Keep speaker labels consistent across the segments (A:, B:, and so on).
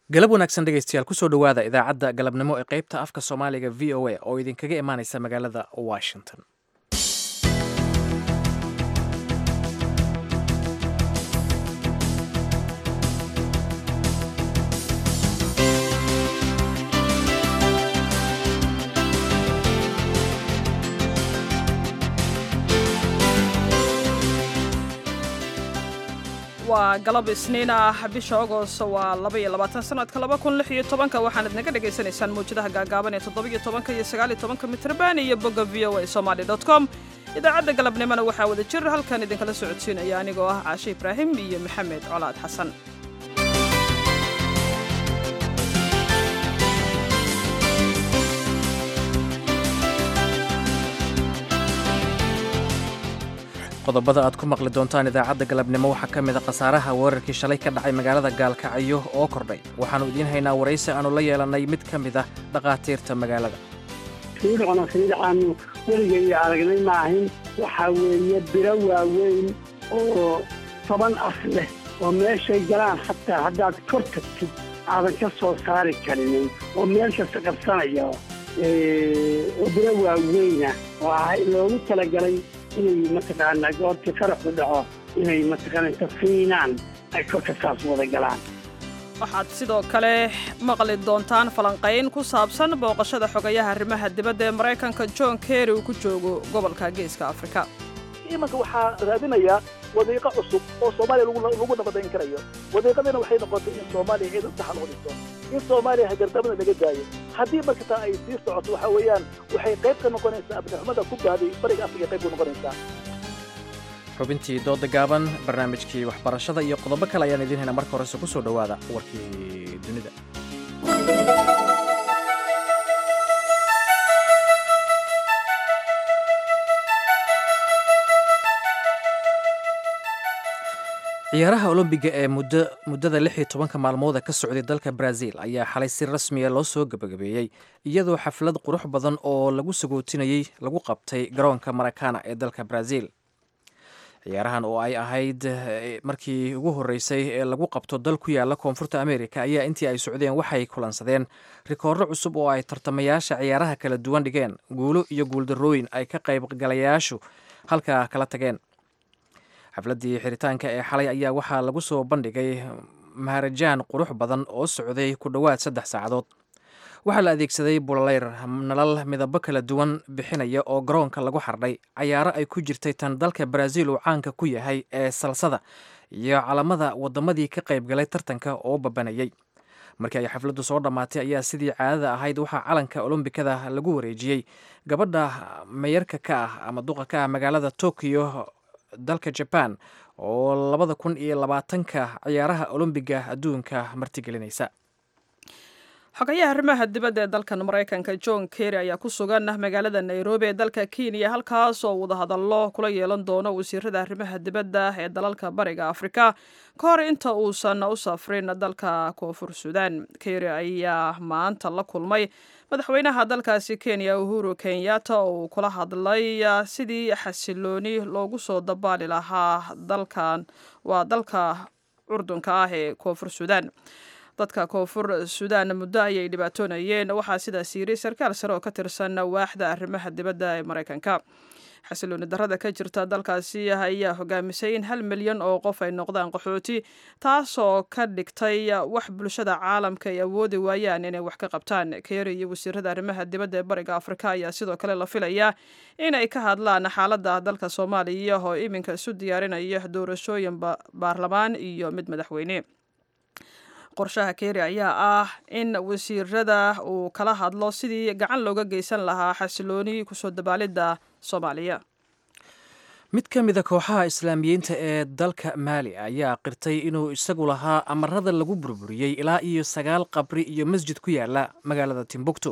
A: galab wanaagsan dhegaystayaal kusoo dhowaada idaacadda galabnimo ee qaybta afka soomaaliga v o a oo idinkaga imaanaysa magaalada washington
B: waa galab isniin ah bisha agost waa labaiyo labaatan sanadka laba kun lix iyo tobanka waxaanad naga dhagaysanaysaan mawjadaha gaagaaban ee toddobiyo tobanka iyo sagaaliyo tobanka mitrban iyo bogga v o a somaali dot com idaacadda galabnimona waxaa wada jir halkan idinkala socodsiinaya anigoo ah caashe ibraahim iyo maxamed colaad xasan
A: qodobada aad ku maqli doontaan idaacadda galabnimo waxaa ka mid a khasaaraha weerarkii shalay ka dhacay magaalada gaalkacyo oo kordhay waxaannu idiin haynaa waraysi aannu la yeelannay mid ka mid ah dhakhaatiirta magaalada
C: fiidcona fiidcaannu weligaya aragnay maahin waxaa weeye biro waaweyn oo toban af leh oo meeshay galaan xataa haddaad kor tagtid aadan ka soo saari karinin oo meel kasta qabsanaya oo biro waaweyna oo ah loogu talagalay inay mataqaanaa goortii qaraxu dhaco inay mataqaana inta fiinaan ay korka saas wada galaan
B: waxaad sidoo kale maqli doontaan falanqayn ku saabsan booqashada xogayaha arrimaha dibadda ee maraykanka john kerry uu ku joogo gobolka geeska afrika
D: imanka waxaa raadinayaa wadiiqo cusub oo soomaaliya lagu nabadayn karayo wadiiqadina waxay noqotay in soomaaliya ciidan saxa loo dhiso in soomaaliya hagardamada laga daayo haddii markataa ay sii socoto waxaa weeyaan waxay qayb ka noqonaysaa abdixumada ku baaday bariga afrika qayb ku noqonaysaa
A: xubintii dooda gaaban barnaamijkii waxbarashada iyo qodobo kale ayaan idiin haynaa marka horese ku soo dhowaada warkii dunida ciyaaraha olombiga ee muddada lix iyo tobanka maalmooda ka socday dalka brazil ayaa xalay si rasmiya loo soo gebagabeeyey iyadoo xaflad qurux badan oo lagu sagootinayey lagu qabtay garoonka marakana ee dalka brazil ciyaarahan oo ay ahayd markii ugu horreysay ee lagu qabto dal ku yaala koonfurta america ayaa intii ay socdeen waxay kulansadeen rikoorro cusub oo ay tartamayaasha ciyaaraha kala duwan dhigeen guulo iyo guuldarrooyin ay ka qaybgalayaashu halkaa kala tageen xafladdii xiritaanka ee xalay ayaa waxaa lagu soo bandhigay maharajaan qurux badan oo socday ku dhowaad saddex saacadood waxaa la adeegsaday bulaleyr nalal midabo kala duwan bixinaya oo garoonka lagu xardhay cayaaro ay ku jirtay tan dalka brazil uu caanka ku yahay ee salsada iyo calamada waddamadii ka qaybgalay tartanka oo babanayay markii ay xafladdu soo dhammaatay ayaa sidii caadada ahayd waxaa calanka olombikada lagu wareejiyey gabadha mayarka ka ah ama duqa ka ah magaalada tokyo dalka jaban oo labada kun iyo labaatanka ciyaaraha olombiga adduunka martigelinaysa
B: xogayaha arrimaha dibadda ee dalkan maraykanka john kerry ayaa ku sugan magaalada nairobi ee dalka kenya halkaas oo wadahadallo kula yeelan doono wasiirada arrimaha dibadda ee dalalka bariga afrika ka hor inta uusan u safrin dalka koonfur sudan kerry ayaa maanta la kulmay madaxweynaha dalkaasi kenya uhuru kenyatta oo uu kula hadlay sidii xasilooni loogu soo dabaali lahaa dalkan waa dalka curdunka ah ee koonfur sudan dadka koonfur sudan muddo ayay dhibaatoonayeen waxaa sidaas yiri sarkaal sare oo ka tirsan waaxda arrimaha dibadda ee maraykanka xasilooni darrada ka jirta dalkaasi ayaa hogaamisay in hal milyan oo qof ay noqdaan qaxooti taasoo ka dhigtay wax bulshada caalamka ay awoodi waayaan inay wax ka qabtaan keeri iyo wasiirada arrimaha dibadda ee bariga afrika ayaa sidoo kale la filayaa inay ka hadlaan xaaladda dalka soomaaliya oo iminka isu diyaarinaya doorashooyin baarlamaan iyo mid madaxweyne qorshaha keeri ayaa ah in wasiirada uu kala hadlo sidii gacan looga geysan lahaa xasilooni kusoo dabaalidda soomaaliya
A: mid ka mid a kooxaha islaamiyiinta ee dalka maali ayaa qirtay inuu isagu lahaa amarada lagu burburiyey ilaa iyo sagaal qabri iyo masjid ku yaala magaalada timbuktu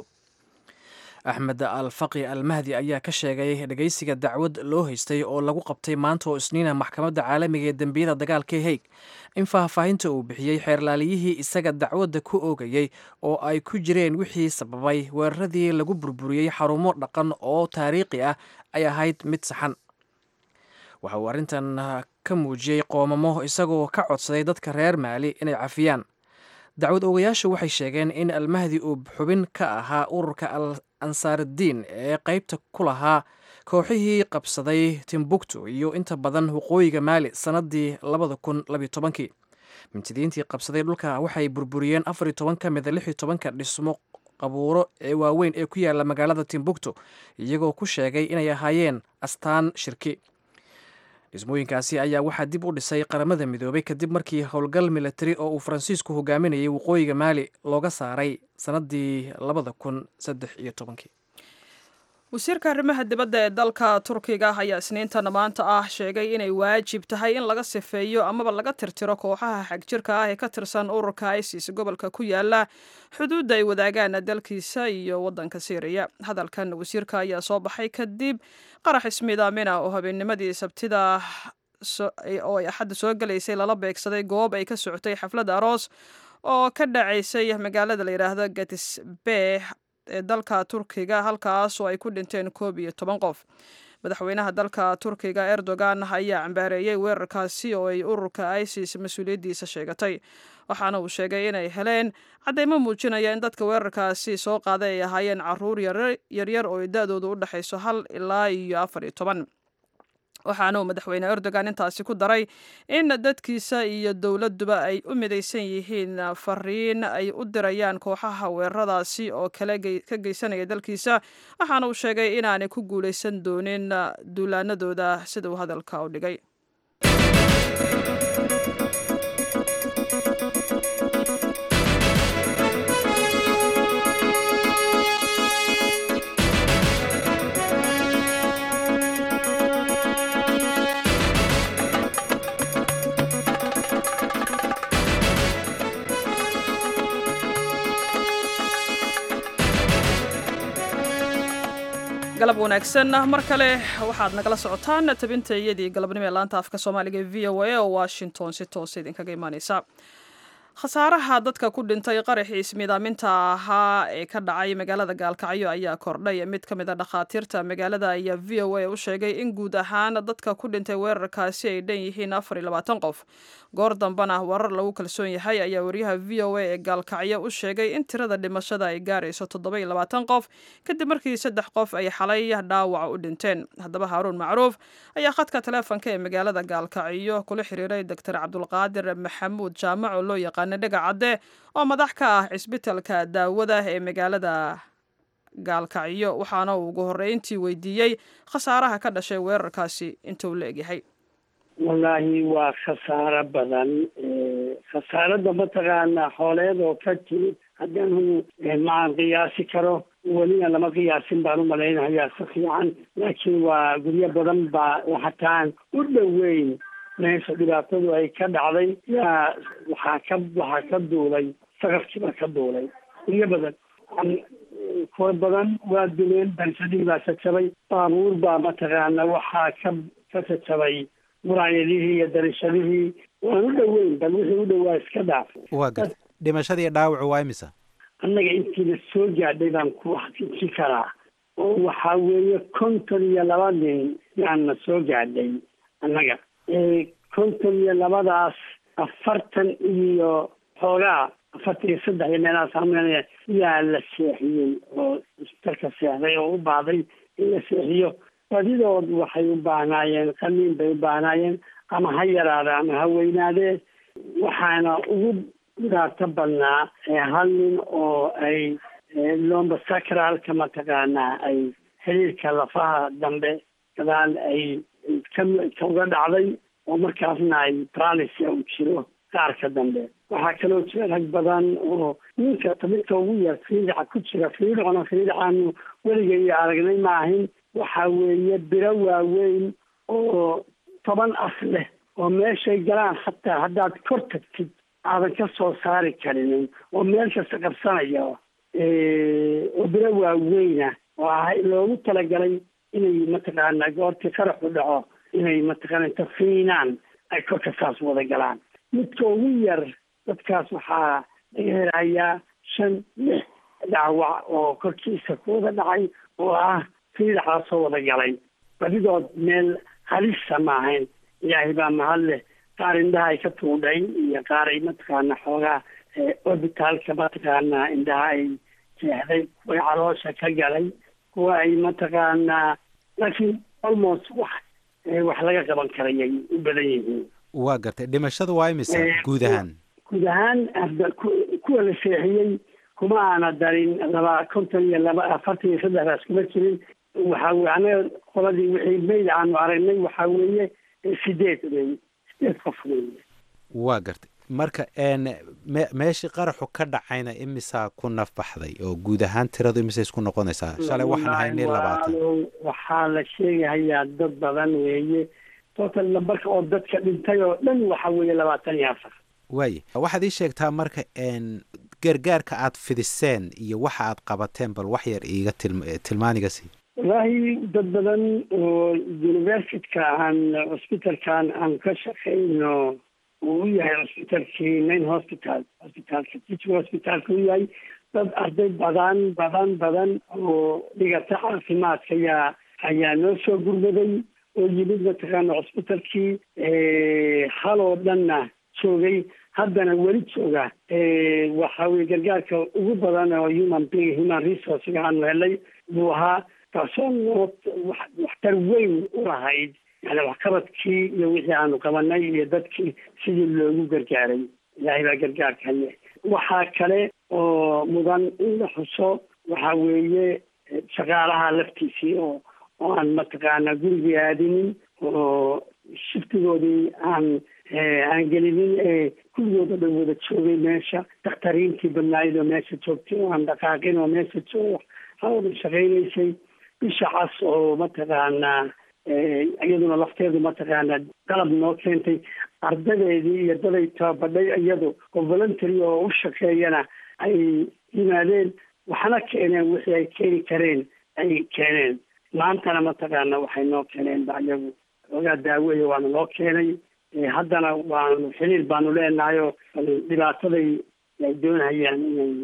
A: axmed al faqi al mahdi ayaa ka sheegay dhegaysiga dacwad loo haystay oo lagu qabtay maanta oo isniina maxkamadda caalamiga ee dembiyada dagaalka haig in faahfaahinta uu bixiyey xeerlaaliyihii isaga dacwadda ku oogayey oo ay ku jireen wixii sababay weeraradii lagu burburiyey xarumo dhaqan oo taariikhi ah ay ahayd mid saxan waxa uu arrintan ka muujiyey qoomamo isagoo ka codsaday dadka reer maali inay cafiyaan dacwad oogayaashu waxay sheegeen in almahdi uu xubin ka ahaa ururka al ansaaraddiin ee qeybta ku lahaa kooxihii qabsaday timbuktu iyo inta badan waqooyiga maali sannadii labada kun labiyo tobankii mintidiintii qabsaday dhulka waxay burburiyeen afar iyo toban ka mida lix iyo tobanka dhismo qabuuro ee waaweyn ee ku yaala magaalada timbuktu iyagoo ku sheegay inay ahaayeen astaan shirki dhismooyinkaasi ayaa waxaa dib u dhisay qaramada midoobay kadib markii howlgal militari oo uu faransiisku hogaaminayay waqooyiga maali looga saaray sannadii labada kun saddex iyo tobankii
B: wasiirka arrimaha dibadda ee dalka turkiga ayaa isniintana maanta ah sheegay inay waajib tahay in laga sifeeyo amaba laga tirtiro kooxaha xagjirka ah ee ka tirsan ururka isis gobolka ku yaala xuduudda ay wadaagaan dalkiisa iyo waddanka syriya hadalkan wasiirka ayaa soo baxay kadib qarax ismiidaamina oo habeennimadii sabtida oo ay axadda soo galaysay lala beegsaday goob ay ka socotay xaflad aroos oo ka dhacaysay magaalada la yidhaahdo gatisbeh ee dalka turkiga halkaas oo ay ku dhinteen koob iyo toban qof madaxweynaha dalka turkiga erdogan ayaa cambaareeyey weerarkaasi oo ay ururka isis mas-uuliyaddiisa sheegatay waxaana uu sheegay inay heleen caddeymo muujinaya in dadka weerarkaasi soo qaaday ay ahaayeen caruur yaryar oo da-doodu u dhexayso hal ilaa iyo afar iyo toban waxaana uu madaxweyne erdogan intaasi ku daray in dadkiisa iyo dowladduba ay u midaysan yihiin fariin ay u dirayaan kooxaha weeraradaasi oo kale ka geysanaya dalkiisa waxaana uu sheegay inaanay ku guulaysan doonin duulaanadooda sida uu hadalka u dhigay galab wanaagsan mar kale waxaad nagala socotaan tabinta iyadii galabnimo ee laanta afka soomaaliga e v o a oo washington si toose idinkaga imaaneysa khasaaraha dadka ku dhintay qaraxii ismiidaaminta ahaa ee ka dhacay magaalada gaalkacyo ayaa kordhay mid ka mid a dhakhaatiirta magaalada ayaa v o a u sheegay in guud ahaan dadka ku dhintay weerarkaasi ay dhan yihiin afar iyo labaatan qof goor dambana warar lagu kalsoon yahay ayaa wariyaha v o a ee gaalkacyo u sheegay in tirada dhimashada ay gaarayso toddoba iyo labaatan qof kadib markii saddex qof ay xalay dhaawac u dhinteen haddaba haaruun macruuf ayaa khadka taleefonka ee magaalada gaalkacyo kula xiriiray doctor cabdulqaadir maxamuud jaamac oo loo yaqaana dhega cadde oo madax ka ah cisbitalka daawada ee magaalada gaalkacyo waxaana uu ugu horreyntii weydiiyey khasaaraha ka dhashay weerarkaasi inta uu la egyahay
C: wallaahi waa khasaaro badan khasaaradda mataqaana xooleed oo ka timid haddanu maan qiyaasi karo welina lama qiyaasin baan u malaynayaa si fiican laakiin waa guryo badan baa hataan u dhoweyn meesha dhibaatadu ay ka dhacday yaa waxaa ka waxaa ka duulay saqafkiibaa ka duulay guryo badan kuwa badan waa duleen bansadii baa jajabay baabuur baa mataqaana waxaa ka ka jajabay muraayadihii iyo darishadihii waan u dhoweyn bal wixii u dhowaa iska dhaaf
E: waa garta dhimashadii dhaawacu waa imisa
C: annaga intiina soo gaadhay baan ku xaqiijin karaa oo waxaa weeye konton iyo laba nin yaana soo gaadhay annaga konton iyo labadaas afartan iyo xoogaa afartan iyo saddex iyo meelahaas amnaya yaa la seexiyey oo isbitalka seexday oo u baahday in la seexiyo badidood waxay u baahnaayeen qaliin bay u baahnaayeen ama ha yaraada ama ha weynaadee waxaana ugu dhibaato badnaa hal nin oo ay lomba sacralka mataqaanaa ay xiriirka lafaha dambe gadaal ay ka uga dhacday oo markaasna ay bralisia u jiro qaarka dambe waxaa kaloo jira rag badan oo ninka midka ugu yar fiidica ku jira fiidicona fiidicaanu weligay aragnay maahin waxa weeye biro waaweyn oo toban af leh oo meeshay galaan hataa haddaad kor tagtid aadan ka soo saari karinin oo meel kasta qabsanaya oo biro waaweyna oo ah loogu talagalay inay mataqaana goortii qaraxu dhaco inay mataqaana inta fiinaan ay korka saas wada galaan midka ugu yar dadkaas waxaa laga helayaa shan lix dhaawac oo korkiisa ku wada dhacay oo ah fiidaxaasoo wada galay badidood meel halisa maahayn ilaahay baa mahad leh qaar indhaha ay ka tuudhay iyo qaar ay mataqaana xoogaa orbitaalka mataqaanaa indhaha ay jeexday kuwa caloosha ka galay kuwa ay mataqaanaa laakiin almost wax wax laga qaban karayay u badan yihiin
E: waa gartay dhimashada waa imisa guud ahaan
C: guud ahaan kuwa la seexiyey kuma aana darin laba konton iyo laba afartan iyo saddexdaas kuma jirin waxa weye anaga qoladii wixii mayd aanu aragnay waxaa weeye sideed wey sideed qof weeye
E: waa gartay marka me meeshii qaraxu ka dhacayna imisaa ku nafbaxday oo guud ahaan tiradu imisay isku noqonaysaa shalay waxaan haynay labaatan
C: waxaa la sheegahayaa dad badan weeye total lambarka oo dadka dhintay oo dhan waxa weeye labaatan iyo afar
E: waaye waxaad ii sheegtaa marka gargaarka aad fidiseen iyo waxa aad qabateen bal wax yar iiga tilmaaniga sii
C: wallaahi dad badan oo universityka aan cusbitalkan aan ka shaqayno uu u yahay cusbitalkii main hospital hospitalka teaching hospitalka u yahay dad arday badan badan badan oo dhigata caafimaadka ayaa ayaa noo soo gurmaday oo yimid mataqaana cusbitalkii haloo dhanna joogay haddana weli jooga waxa weye gargaarka ugu badan oo human being human resourcega aanu helay buu ahaa taasoo noo waxtar weyn u lahayd yani waxqabadkii iyo wixii aanu qabanay iyo dadkii sidii loogu gargaaray ilaahay baa gargaarka haye waxaa kale oo mudan in la xuso waxa weeye shaqaalaha laftiisii oo oo aan mataqaana gurigii aadinin oo shiftigoodii aan aan gelinin ee kulligooda dhan wada joogay meesha dakhtariintii badnaayad oo meesha joogtay oo aan dhaqaaqin oo meesha joog hawada shaqaynaysay bisha cas oo mataqaanaa iyaduna lafteedu mataqaanaa qalab noo keentay ardadeedii iyo daday tababadhay iyadu oo voluntary oo u shaqeeyana ay yimaadeen waxna keeneen wixii ay keeni kareen ay keeneen maantana mataqaana waxay noo keeneen ba iyagu ogaa daaweya waana loo keenay haddana waanu xiriir baanu leenahayo dhibaataday ay doonayaan inay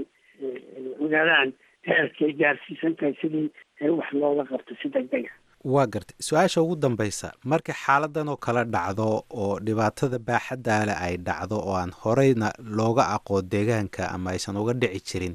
C: ogaadaan heerkay gaarsiisan tahay sidii wax looga qabto si degdega
E: waa gartay su-aasha ugu dambaysa marka xaaladan oo kala dhacdo oo dhibaatada baaxaddaale ay dhacdo oo aan horeyna looga aqoon deegaanka ama aysan uga dhici jirin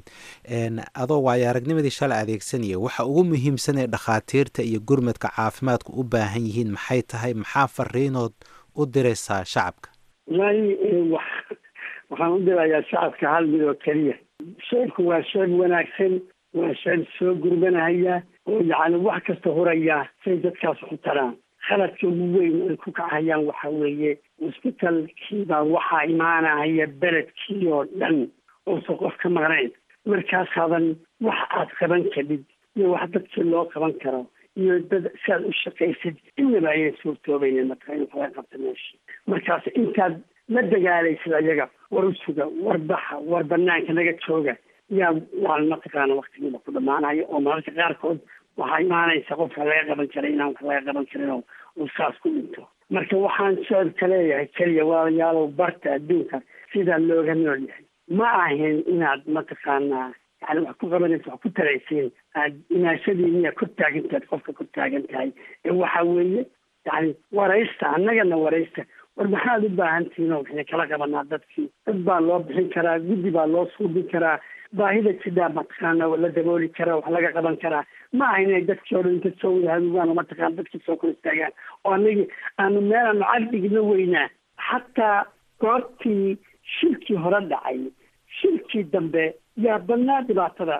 E: adoo waayo aragnimadii shalay adeegsanaya waxa ugu muhiimsan ee dhakhaatiirta iyo gurmadka caafimaadku u baahan yihiin maxay tahay maxaa fariinood u diraysaa shacabka
C: wallaahi wax waxaan u dirayaa shacabka hal mid oo keliya sheebku waa sheeb wanaagsan waa sheeb soo gurmanahaya oo yacni wax kasta huraya say dadkaas u taraan khaladka ugu weyn ay ku kacayaan waxa weeye cusbitalkiibaa waxaa imaanahaya beledkii oo dhan uusan qof ka maqnayn markaasaadan wax aad qaban kadhid iyo wax dadkii loo qaban karo iyo dad si aad u shaqaysid inaba ayay suurtoobaynin marka in laga qabta meesha markaas intaad la dagaalaysid ayaga war u suga war baxa war banaanka naga jooga yaa waa mataqaana waktigiiba ku dhamaanayo oo mararka qaarkood waxaa imaanaysa qofka laga qaban karay inaan wax laga qaban karin oo uu saas ku dhinto marka waxaan socodka leeyahay keliya walaalayaalow barta adduunka sidaa looga nool yahay ma ahin inaad mataqaanaa yani wax ku qabanaysa wax ku taraysiin aad inaashadiiniya kor taagantaad qofka kor taagan tahay ee waxa weeye yani waraysta annagana waraysta war maxaad u baahan tihiin oo waxay kala qabanaa dadkii dad baa loo bixin karaa guddi baa loo suubin karaa baahida sidaa mataqaana la dabooli karaa wax laga qaban karaa ma aha inay dadkii o dhan inta soo wada hadugaan oo mataqaana dadkii soo kor istaagaan oo anagi aanu meelaanu cagdigna weynaa xataa goortii shirkii hore dhacay shirkii dambe yaa badnaa dhibaatada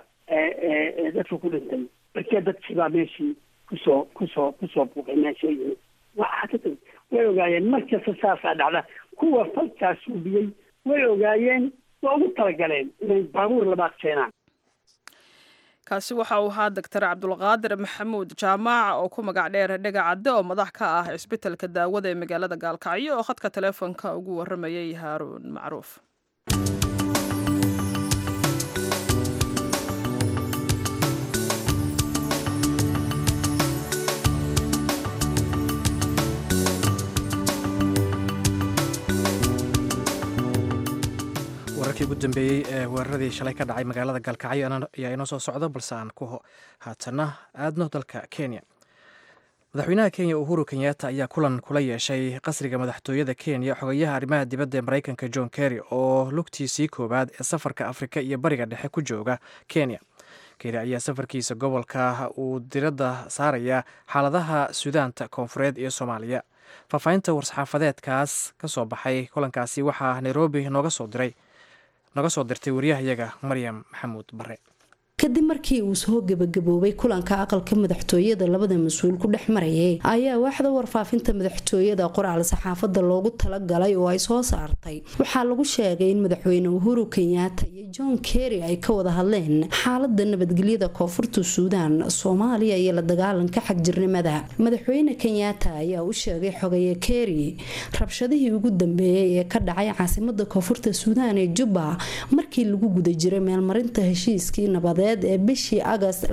C: dadka ku dhintay markee dadkii baa meeshii kusoo kusoo kusoo buuqay meesha yimid way ogaayeen markasta saasaa dhacda kuwa falkaas suubiyey way ogaayeen waa ugu talagaleen inay baabuur labaad keenaan
B: kaasi waxa uu ahaa doctor cabdulqaadir maxamuud jaamaac oo ku magac dheer dhega cadde oo madax ka ah cisbitalka daawada ee magaalada gaalkacyo oo khadka taleefonka ugu waramayay haaruun macruuf
A: wararkii ugu dambeeyey ee weeraradii shalay ka dhacay magaalada galkacyo ayaa inoo soo socda balse aan ku haatana aadno dalka kenya madaxweynaha kenya uhuru kenyatta ayaa kulan kula yeeshay qasriga madaxtooyada kenya xogayaha arrimaha dibadda ee maraykanka john kerry oo lugtiisii koowaad ee safarka afrika iyo bariga dhexe ku jooga kenya kerry ayaa safarkiisa gobolka uu diradda saaraya xaaladaha suudaanta koonfureed iyo soomaaliya faahfaahinta war-saxaafadeedkaas ka soo baxay kulankaasi waxaa nairobi nooga soo diray nooga soo dirtay wariyahayaga maryam maxamuud bare
F: kadib markii uu soo gebagaboobay kulanka aqalka madaxtooyada labada mas-uul ku dhex marayay ayaa waaxda warfaafinta madaxtooyada qoraal saxaafada loogu talagalay oo ay soo saartay waxaa lagu sheegay in madaxweyne uhuru kenyaata iyo john kerry ay ka wada hadleen xaalada nabadgelyada koonfurta suudaan soomaaliya iyo la dagaalanka xagjirnimada madaxweyne kenyaata ayaa u sheegay xogaye kerry rabshadihii ugu dambeeyay ee ka dhacay caasimada koonfurta suudaan ee jubba markii lagu guda jiray meelmarinta heshiiskii nabadeed ee bishii agast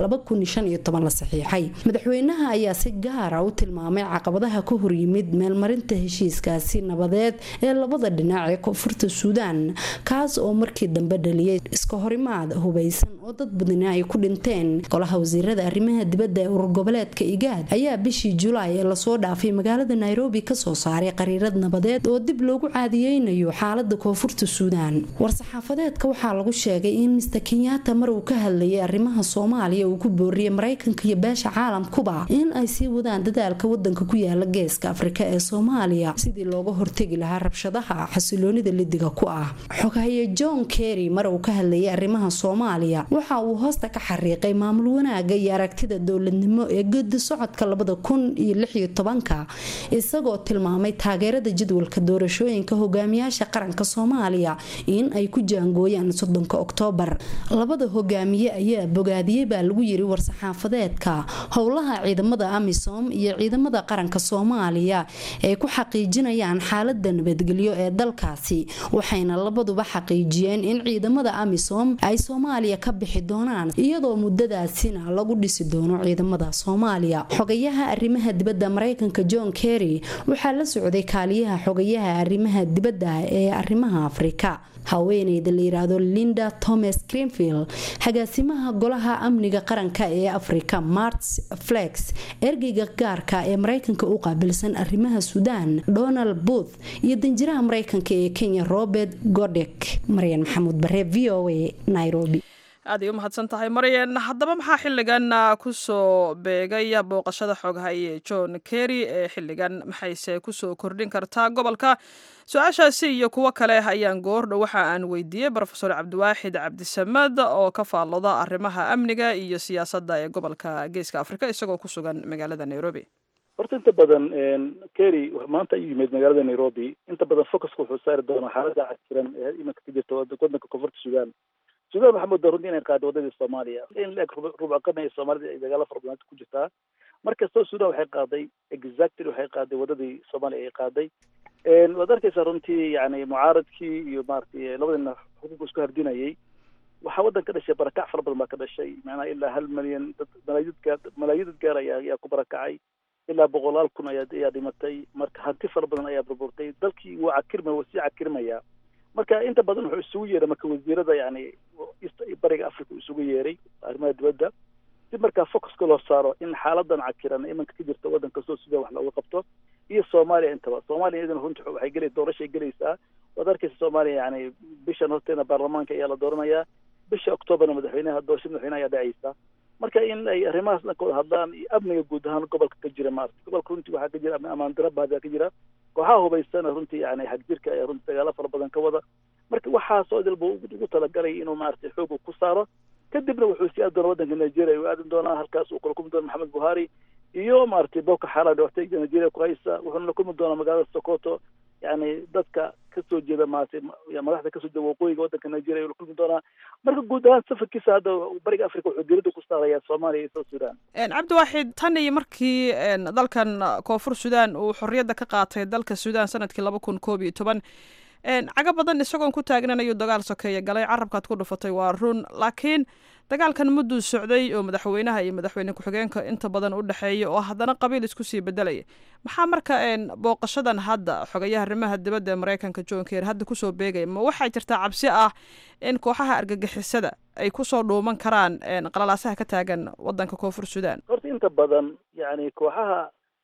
F: la saxiixay madaxweynaha ayaa si gaara u tilmaamay caqabadaha ka horyimid meelmarinta heshiiskaasi nabadeed ee labada dhinac ee koonfurta suudaan kaas oo markii dambe dhaliyay iska horimaad hubaysan oo dad badani ay ku dhinteen golaha wasiirada arrimaha dibadda ee urur goboleedka igaad ayaa bishii julaay ee lasoo dhaafay magaalada nairobi kasoo saaray qariirad nabadeed oo dib loogu caadiyeynayo xaalada koonfurta suudaan war-saxaafadeedka waxaa lagu sheegay in mister kenyaata mar uu ka hadlayay arrimaha soomaaliya uu ku booriyay maraykanka iyo beesha caalamkuba in ay sii wadaan dadaalka wadanka ku yaala geeska afrika ee soomaaliya sidii looga hortegi lahaa rabshadaha xasiloonida lidiga ku ah xogaye john kerry mar uu ka hadlayay arrimaha soomaaliya waxa uu hoosta ka xariiqay maamul wanaaga iyo aragtida dowladnimo ee gedi socodka labada kun iyo lixiyo tobanka isagoo tilmaamay taageerada jadwalka doorashooyinka hogaamiyaasha qaranka soomaaliya in ay ku jaangooyaan soddonka oktoobar labada hogaamiye ayaa bogaadiyey baa lagu yiri war-saxaafadeedka howlaha ciidamada amisom iyo ciidamada qaranka soomaaliya ay ku xaqiijinayaan xaalada nabadgelyo ee dalkaasi waxayna labaduba xaqiijiyeen in ciidamada amisom ay soomaaliya ka bixi doonaan iyadoo muddadaasina lagu dhisi doono ciidamada soomaaliya xogayaha arrimaha dibadda maraykanka john kerry waxaa la socday kaaliyaha xogayaha arrimaha dibadda ee arrimaha afrika haweeneyda la yiraahdo linda thomas greenfield xagaasimaha golaha amniga qaranka ee afrika marts flex ergeyga gaarka ee maraykanka u qaabilsan arrimaha suudaan donald booth iyo danjiraha maraykanka ee kenya robert godek maryan maxamuud bare v o a nairobi
B: aaday u mahadsan tahay maryan haddaba maxaa xilligan kusoo beegay booqashada xooghaye john kerry ee xilligan maxayse kusoo kordhin kartaa gobolka su-aashaasi iyo kuwo kale ayaan goordhow waxa aan weydiiyey rofeor cabdiwaaxid cabdisamad oo ka faallooda arrimaha amniga iyo siyaasadda ee gobolka geeska afrika isagoo ku sugan magaalada nairobi
D: horta inta badan kerry maanta ayuu yimid magaalada nairobi inta badan focuska wuxuu saari doonaa xaalada cajiran ee iminka ka jirta wadanka koonfurta sudan sudan waxaa moodaa runtii inay qaada wadadii soomaaliya in la eg rubco qarni ee soomaalida ay dagaalo fara badan ku jirtaa markastoo sudan waxay qaaday exactly waxay qaaday wadadii soomaaliya ay qaaday waad arkeysaa runtii yani mucaaradkii iyo maratay labadina xuquuqa isku hardinayay waxaa waddan ka dhashay barakac fara badan baa ka dhashay macnaha ilaa hal milyan dad malaayid gaar malaayid dad gaar ayaa ayaa ku barakacay ilaa boqolaal kun ayaa ayaa dhimatay marka hanti fara badan ayaa burburtay dalkii wuu cakirmaya waa sii cakirmaya marka inta badan wuxuu isugu yeeray marka wasiirada yani bariga africa uu isugu yeeray arrimaha dibadda si markaa focuska loo saaro in xaaladan cakiran imanka ka jirta waddan kastoo sudan wax looga qabto iyo soomaaliya intaba soomaaliya iyadana runti waxay geli doorashay gelaysaa waad arkeysa soomaaliya yani bishan horteena baarlamaanka ayaa la dooranayaa bisha octoobarna madaxweynaha doorashada madaxweynaha ayaa dhacaysa marka in ay arrimahaas dhan ka wada hadlaan iyo amniga guud ahaan gobolka ka jira maarata gobolka runtii waxaa ka jira amaan dara baadaa ka jira kooxaha hubaysana runtii yani xagjirka ayaa runtii dagaalo fara badan ka wada marka waxaasoo idilba ugu talagalay inuu maaragtay xooga ku saaro kadibna wuxuu sii aadi doona waddanka nigeria uu aadi doonaa halkaas uu kula kulmi doona maxamed buhari iyo maaragtay boko xaram dhibaatooyinka nigeria ku haysa wuxuuna la kulmi doonaa magaalada sokoto yani dadka kasoo jeeda maaragtay madaxda kasoo jeeda waqooyiga waddanka nigeria ayuu la kulmi doonaa marka guud ahaan safarkiisa hadda bariga africa wuxuu diiradda ku saarayaa soomaaliya iyo south sudan
B: cabdiwaaxid tan iyo markii dalkan koonfur sudan uu xorriyadda ka qaatay dalka sudan sanadkii laba kun koob iyo toban cago badan isagoon ku taagnan ayuu dagaal sokeeya galay carabkaad ku dhufatay waa run laakiin dagaalkan mudduu socday oo madaxweynaha iyo madaxweyne ku-xigeenka inta badan u dhexeeya oo haddana qabiil isku sii bedelaya maxaa marka booqashadan hadda xogayaha arrimaha dibadda ee maraykanka john ker hadda kusoo beegaya ma waxaa jirtaa cabsi ah in kooxaha argagixisada ay kusoo dhuuman karaan qalalaasaha ka taagan wadanka koonfur sudan
D: horta inta badan yani kooxaha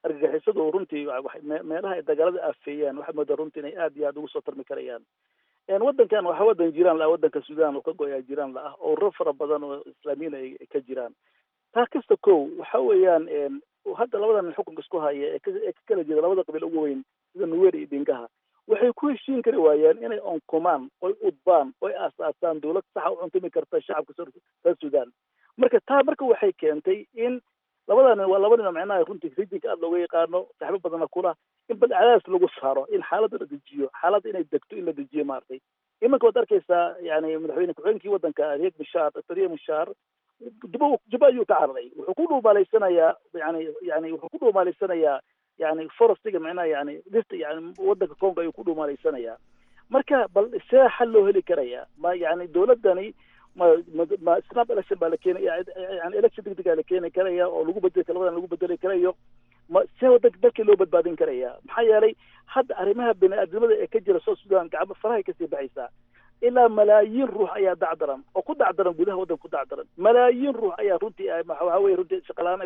D: argagixisadu runtii meelaha ay dagaalada aafeeyaan waxaa moodaa runtii inay aad iyo aad ugu soo tarmi karayaan waddankan waxaa waddan jiraan la-ah waddanka sudan oo ka go-yaa jiraan la-ah oo rar fara badan oo islaamiyiin ay ka jiraan taa kasta kow waxa weeyaan hadda labadan xukunka isku haya ee ka kala jira labada qabiil ugu weyn sida nuwer iyo dingaha waxay ku heshiin kari waayeen inay onkumaan oy udbaan oy aasaasaan dawlad saxa u cuntumi karta shacabka reer sudan marka taa marka waxay keentay in labada nin waa laba nin oo macnaha runtii rijinka aada looga yaqaano saxbo badana kula in bal cadaas lagu saaro in xaaladda la dejiyo xaaladda inay degto in la dejiyo maaragtay imanka waad arkaysaa yani madaxweyne ku-xigeenkii waddanka riek mishaar doctor riek mishaar juba juba ayuu ka cararay wuxuu ku dhuumaalaysanayaa yani yani wuxuu ku dhuumaalaysanayaa yani forestiga macnaha yani dhirta yani waddanka congo ayuu ku dhuumaalaysanayaa marka bal see xal loo heli karaya ma yani dawladdani ma ma ma snap election baa la keenaya yani election degdegaa la keeni karaya oo lagu bedeli labadan lagu bedeli karayo ma see wadanka dalkii loo badbaadin karaya maxaa yeelay hadda arrimaha bini-aadnimada ee ka jira south sudan gacmo farahay kasii baxaysaa ilaa malaayiin ruux ayaa dacdaran oo ku dacdaran gudaha waddanka ku dacdaran malaayiin ruux ayaa runtii waxa weye runtii shaqalaan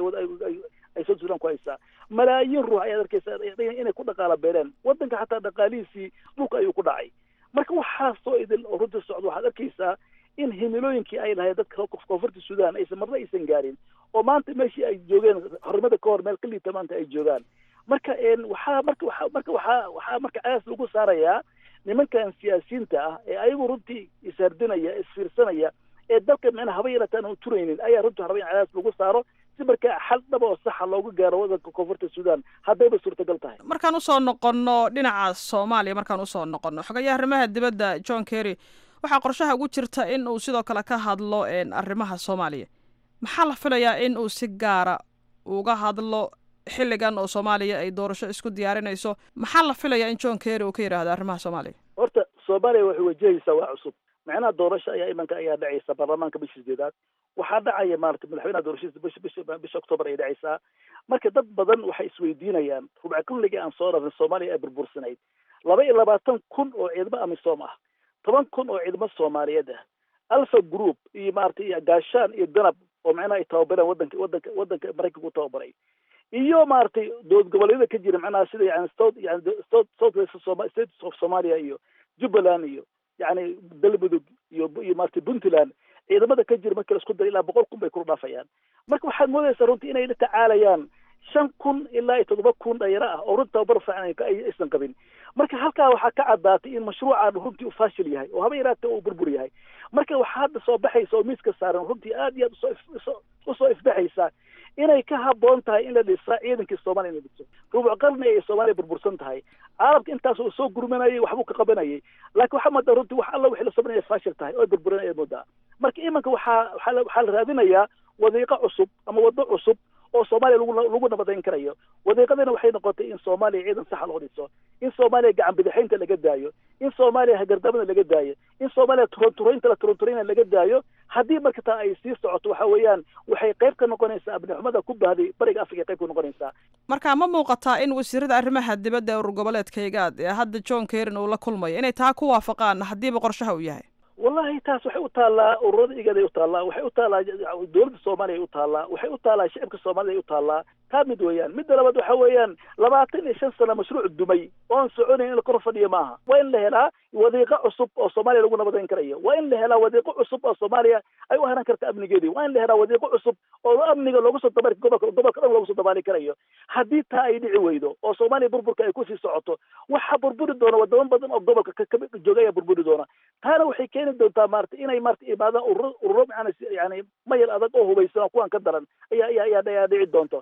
D: ay south sudan ku haysaa malaayiin ruux ayaad arkaysa inay ku dhaqaala beeleen waddanka xataa dhaqaalihiisii dhulka ayuu ku dhacay marka waxaasoo idin oo runtii socdo waxaad arkaysaa in himilooyinkii ay lahayd dadka koonfurta sudan aysan marna aysan gaarin oo maanta meeshii ay joogeen xornimada ka hor meel ka liita maanta ay joogaan marka waxaa marka waa marka waxaa waxaa marka cadaas lagu saarayaa nimankan siyaasiyiinta ah ee ayagu runtii ishardinaya isfiirsanaya ee dalka micnaha haba yarataan aan turaynin ayaa runtii raba in cadaas lagu saaro si markaa xal dhaba oo saxa looga gaaro waddanka koonfurta sudan haddayba suurtagal tahay
B: markaan usoo noqonno dhinaca soomaaliya markaan usoo noqonno xogayaha arrimaha dibadda john kerry waxaa qorshaha ugu jirta in uu sidoo kale ka hadlo arrimaha soomaaliya maxaa la filayaa in uu si gaara uga hadlo xilligan oo soomaaliya ay doorasho isku diyaarinayso maxaa la filayaa in john kerry uu ka yidhaahdo arrimaha soomaaliya
D: horta soomaaliya waxay wajahaysaa waa cusub macnaha doorasho ayaa imanka ayaa dhacaysa baarlamaanka bisha sideedaad waxaa dhacaya maarata madaxweynaha doorashadiisa bisha bisha bisha octoobar ay dhacaysaa marka dad badan waxay isweydiinayaan rubca kulligii aan soo rarnay soomaaliya ay burbursanayd laba iyo labaatan kun oo ciidamo amisom ah toban kun oo ciidamo soomaaliyeed ah alpha group iyo maaragtay iyo gaashaan iyo danab oo macnaha ay tababareen wadanka wadanka wadanka maraykanka u tababaray iyo maaragtay dowlad goboleedyada ka jira macnaha sida yani south yani south south west soma state of somalia iyo jubbaland iyo yani galmudug iyo iyo maaragtay puntland ciidamada ka jira markii la isku dara ilaa boqol kun bay kula dhaafayaan marka waxaad moodaysaa runtii inay la tacaalayaan shan kun ilaa iyo toddoba kun dhalinyaro ah oo runti tababar fiican aysan qabin marka halkaa waxaa ka caddaatay in mashruucan runtii uu faashil yahay oo haba yaraatee uu burbur yahay marka waxaa hadda soo baxaysa oo miiska saaran runtii aad iyo aad usoo usoo ifbaxaysa inay ka haboon tahay in la dhisa ciidankii soomaaliya in la dhiso rubuc qarni ay soomaaliya burbursan tahay caalamka intaas uu soo gurmanayay waxbuu ka qabanayay laakiin waxaa moodaa runtii wax alla wixii la sameynaya faashil tahay oo burburan ayaad moodaa marka imanka waxaa waxaa waxaa la raadinayaa wadiiqo cusub ama waddo cusub oo soomaaliya lagu lagu nabadayn karayo wadiiqadina waxay noqotay in soomaaliya ciidan saxa loo dhiso in soomaaliya gacan bidixaynta laga daayo in soomaaliya hagardamada laga daayo in soomaaliya turonturaynta la turonturayna laga daayo haddii marka taa ay sii socoto waxa weeyaan waxay qayb ka noqonaysaa abnixumada ku baahday bariga africa qayb ka noqonaysaa
B: marka ma muuqataa in wasiirada arrimaha dibadda ee urur goboleedkaygaad ee hadda john kerin uu la kulmayo inay taa ku waafaqaan haddiiba qorshaha uu yahay
D: wallahi taas waxay u taallaa ururada igaday u taallaa waxay u taallaa dowladda soomaaliya u taallaa waxay u taallaa shicibka soomaalida u taallaa taa mid weeyaan midda labaad waxa weeyaan labaatan iyo shan sano mashruuc dumay oon soconayn in la kor fadhiyo maaha waa in la helaa wadiiqo cusub oo soomaaliya lagu nabadayn karayo waa in la helaa wadiiqo cusub oo soomaaliya ay u haran karta amnigeedii waa in la helaa wadiiqo cusub oo amniga loogu soo dabaali gobolka gobolka dhan loogu soo dabaali karayo haddii taa ay dhici weydo oo soomaaliya burburka ay kusii socoto waxaa burburi doona wadamo badan oo gobolka ka jooga ayaa burburi doona taana waxay keeni doontaa maarata inay maarata imaadaan ururo ururo macana yani mayal adag oo hubaysan oo kuwan ka daran ayaa ayaa ayaa ayaa dhici doonto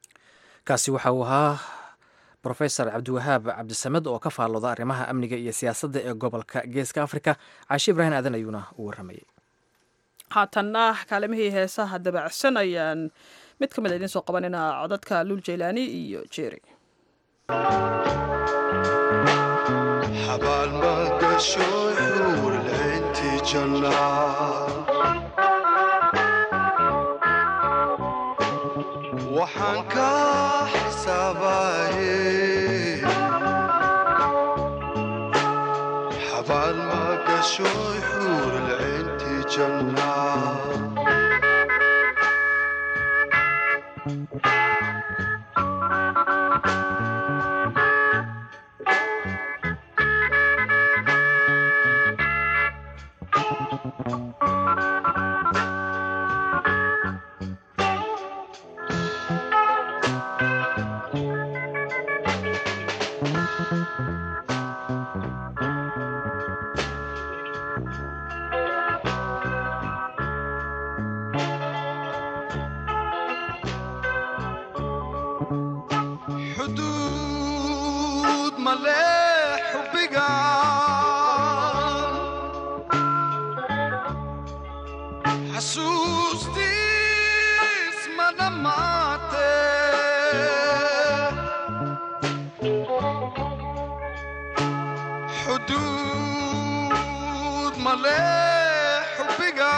A: kaasi waxa uu ahaa brofesor cabdiwahaab cabdisamed oo ka faallooda arrimaha amniga iyo siyaasadda ee gobolka geeska afrika caashi ibraahim aadan ayuuna u warramayay
B: haatanna kaalimihii heesaha dabacsan ayaan mid ka mid a idiin soo qabanina codadka luul jaylaani iyo jeeri
G: waxaan ka xisaabaye xabaal ma gasho xuurlcinti jannaa xuduud male xubbiga xasuustiis ma dhammaate xuduud male xubbiga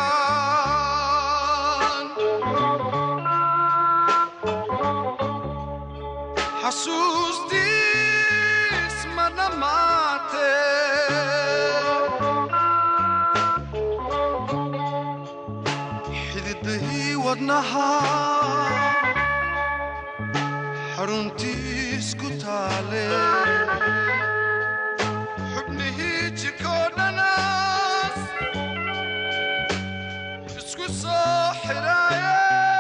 G: xasuustiis ma dhammaate xididahii wadnaha xaruntiis ku taale xubnihii jirkoo dhanaas isku soo xidhaaye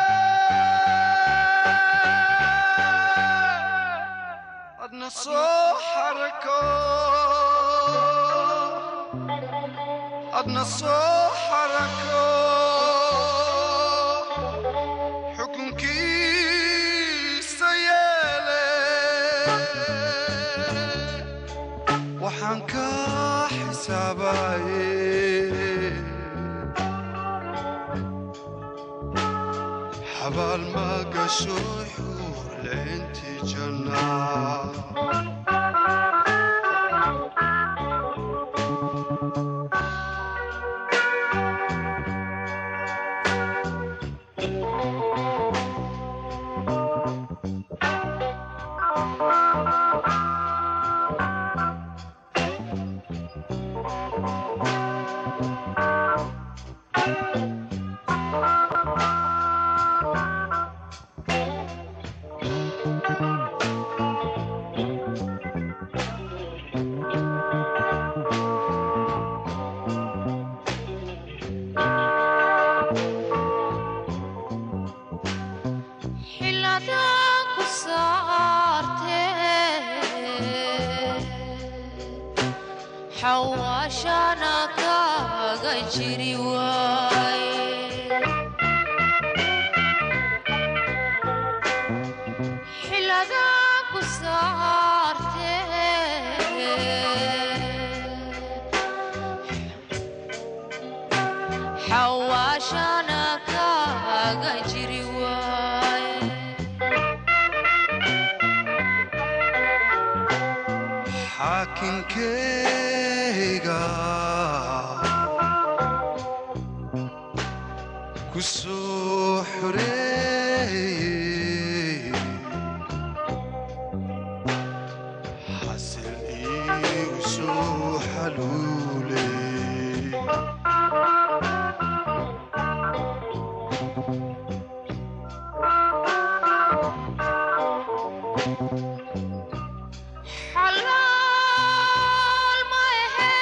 G: adna soo xarako adna soo xarako xukunkiisa yeele waxaan ka xisaabaye xabaal ma gasho xuur leentii jannaa
H: xiladaan ku saartee xawaashana kaaga jiri waaye xiladaan ku saartee xawaashana kaaga jiri waaye
G: xaakinkeyga ku soo xoreeyey xasil iigu soo xaluuley
H: xalaal ma ahe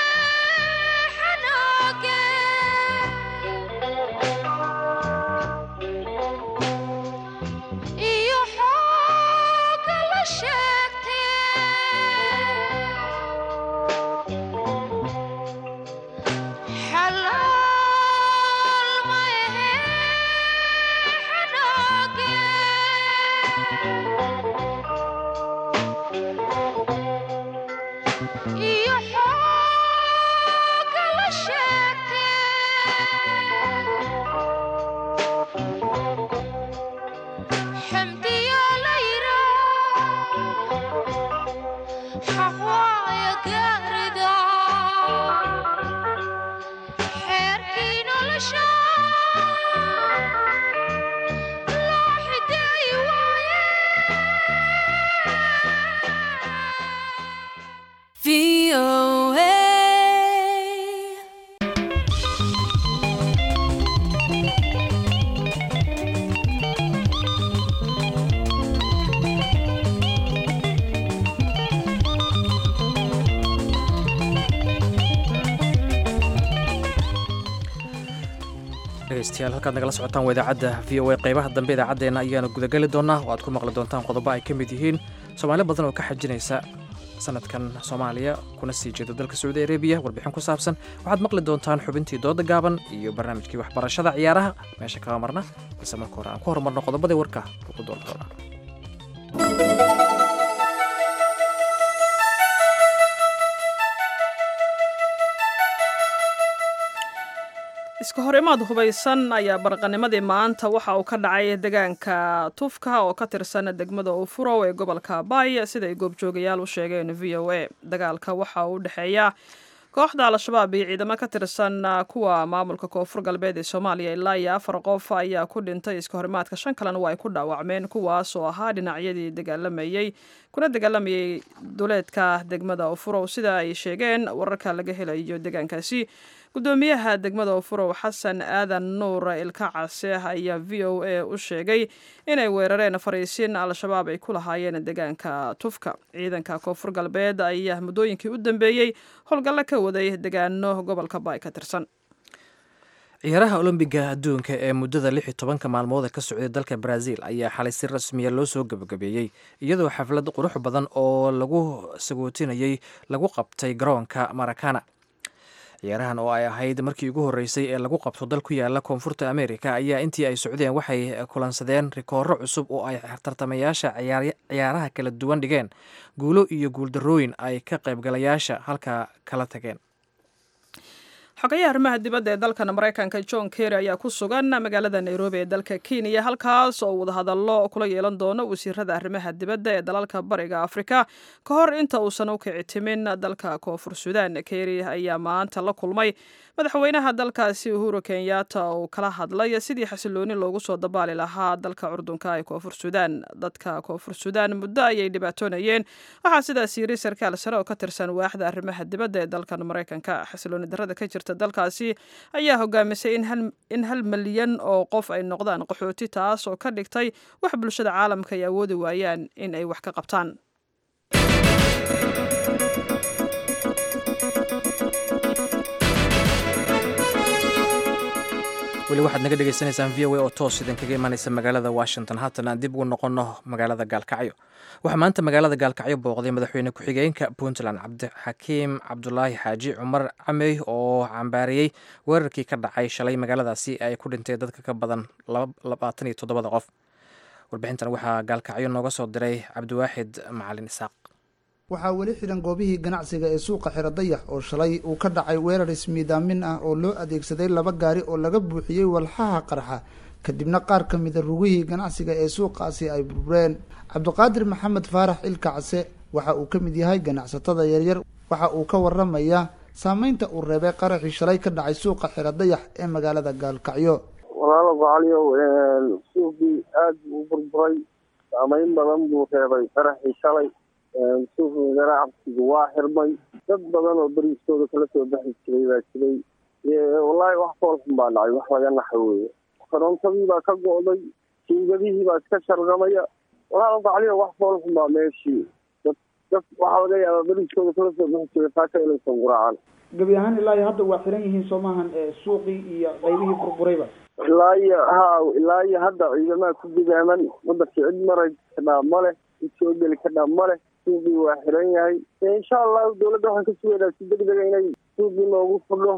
H: xanaage iyo xooga la sheegtee xalaal ma ahe xanaage iyo xooga la sheegtee xamdiya la yiraa xaq waaya gaarida xeerkii nolosha loo xideeyi waaye
A: dhegeystayaal halkaad nagala socotaan waa idaacadda v o a qeybaha dambe idaacaddeena ayaanu gudageli doonaa oo aad ku maqli doontaan qodobo ay ka mid yihiin soomaali badan oo ka xajinaysa sanadkan soomaaliya kuna sii jeedo dalka sacuudi arabiya warbixin ku saabsan waxaad maqli doontaan xubintii dooda gaaban iyo barnaamijkii waxbarashada ciyaaraha meesha kaga marna balse marka hore aan ku horumarno qodobadii warka ugu doonta doonaa
B: iska hor imaad hubaysan ayaa barqanimadii maanta waxa uu ka dhacay deegaanka tufka oo ka tirsan degmada ufurow ee gobolka baay siday goobjoogayaal u sheegeen v o a dagaalka waxa uu u dhexeeya kooxda al-shabaab iyo ciidamo ka tirsan kuwa maamulka koonfur galbeed ee soomaaliya ilaa iyo afar qof ayaa ku dhintay iska horimaadka shan kalena waa ay ku dhaawacmeen kuwaas oo ahaa dhinacyadii dagaalamayey kuna dagaalamayay duleedka degmada ufurow sida ay sheegeen wararka laga helayo deegaankaasi gudoomiyaha degmada ufurow xasan aadan nuur ilka case ayaa v o a u sheegay inay weerareen fariisiin al-shabaab ay ku lahaayeen deegaanka tufka ciidanka koonfur galbeed ayaa muddooyinkii u dambeeyey howlgallo ka waday deegaano gobolka baay ka tirsan
A: ciyaaraha olombiga adduunka ee muddada lix iyo tobanka maalmooda ka socday dalka brazil ayaa xalay si rasmiya loo soo gebagabeeyey iyadoo xaflad qurux badan oo lagu sagootinayay lagu qabtay garoonka marakana ciyaarahan oo ay ahayd markii ugu horreysay ee lagu qabto dal ku yaala koonfurta america ayaa intii ay socdeen waxay kulansadeen rikooro cusub oo ay tartamayaasha ciyaaraha kala duwan dhigeen guulo iyo guuldarooyin ay ka qaybgalayaasha halka kala tageen
B: xogayaha arrimaha dibadda ee dalkan maraykanka john kerry ayaa ku sugan magaalada nairobi ee dalka kenya halkaas oo wadahadallo kula yeelan doono wasiirada arrimaha dibadda ee dalalka bariga afrika ka hor inta uusan u kici timin dalka koonfur sudan kerry ayaa maanta la kulmay madaxweynaha dalkaasi uhuru kenyatta oo kala hadlay sidii xasilooni loogu soo dabaali lahaa dalka curdunka ee koonfur sudan dadka koonfur sudan muddo ayay dhibaatoonayeen waxaa sidaas yiri sarkaal sare oo ka tirsan waaxda arrimaha dibadda ee dalkan maraykanka xasilooni darada ka jirta dalkaasi ayaa hogaamisay in hal malyan oo qof ay noqdaan qaxooti taas oo ka dhigtay wax bulshada caalamka ay awoodi waayaan in ay wax ka qabtaan
A: weli waxaad naga dhegaysanaysaan v o a oo toos idin kaga imanaysa magaalada washington haatan aan dib ugu noqonno magaalada gaalkacyo waxaa maanta magaalada gaalkacyo booqday madaxweyne ku-xigeenka puntland cabdixakiim cabdulaahi xaaji cumar camey oo cambaariyey weerarkii ka dhacay shalay magaaladaasi ay ku dhintay dadka ka badan labaatan iyo toddobada qof warbixintan waxaa gaalkacyo nooga soo diray cabdiwaaxid macalin isaaq
I: waxaa weli xidhan goobihii ganacsiga ee suuqa xiro dayax oo shalay uu ka dhacay weerar ismiidaamin ah oo loo adeegsaday laba gaari oo laga buuxiyey walxaha qarxa kadibna qaar ka mida rugihii ganacsiga ee suuqaasi ay burbureen cabdiqaadir maxamed faarax ilka case waxa uu ka mid yahay ganacsatada yaryar waxa uu ka waramayaa saameynta uu reebay qaraxii shalay ka dhacay suuqa xiro dayax ee magaalada gaalkacyo
J: walaalo gocaliyow suuqii aada u burburay saameyn badan buu reebay qaraxii shalay suuqa ganacsigu waa xirmay dad badan oo beriiskooda kala soo baxi jiray baa jiray wallaahi wax foolxun baa dhacay wax laga naxa weeye korontadii baa ka go'day jiingadihii baa iska shargamaya walaal gacliyo wax foolxun baa meeshii dad dad waxaa laga yaabaa beriiskooda kala soo baxi jiray taaka inaysan guraacan
I: gebi ahaan ilaa iyo hadda waa xiran yihiin soo maahan suuqii iyo qaybihii burburayba
J: ilaa iyo ha ilaa iyo hadda ciidamaha ku gudaaman wadanka cid maray kadhaa male cid soo geli kadhaa male suuqii waa xiran yahay insha allahu dawladda waxaan ka sugaynaa si deg dega inay suuqii noogu fadho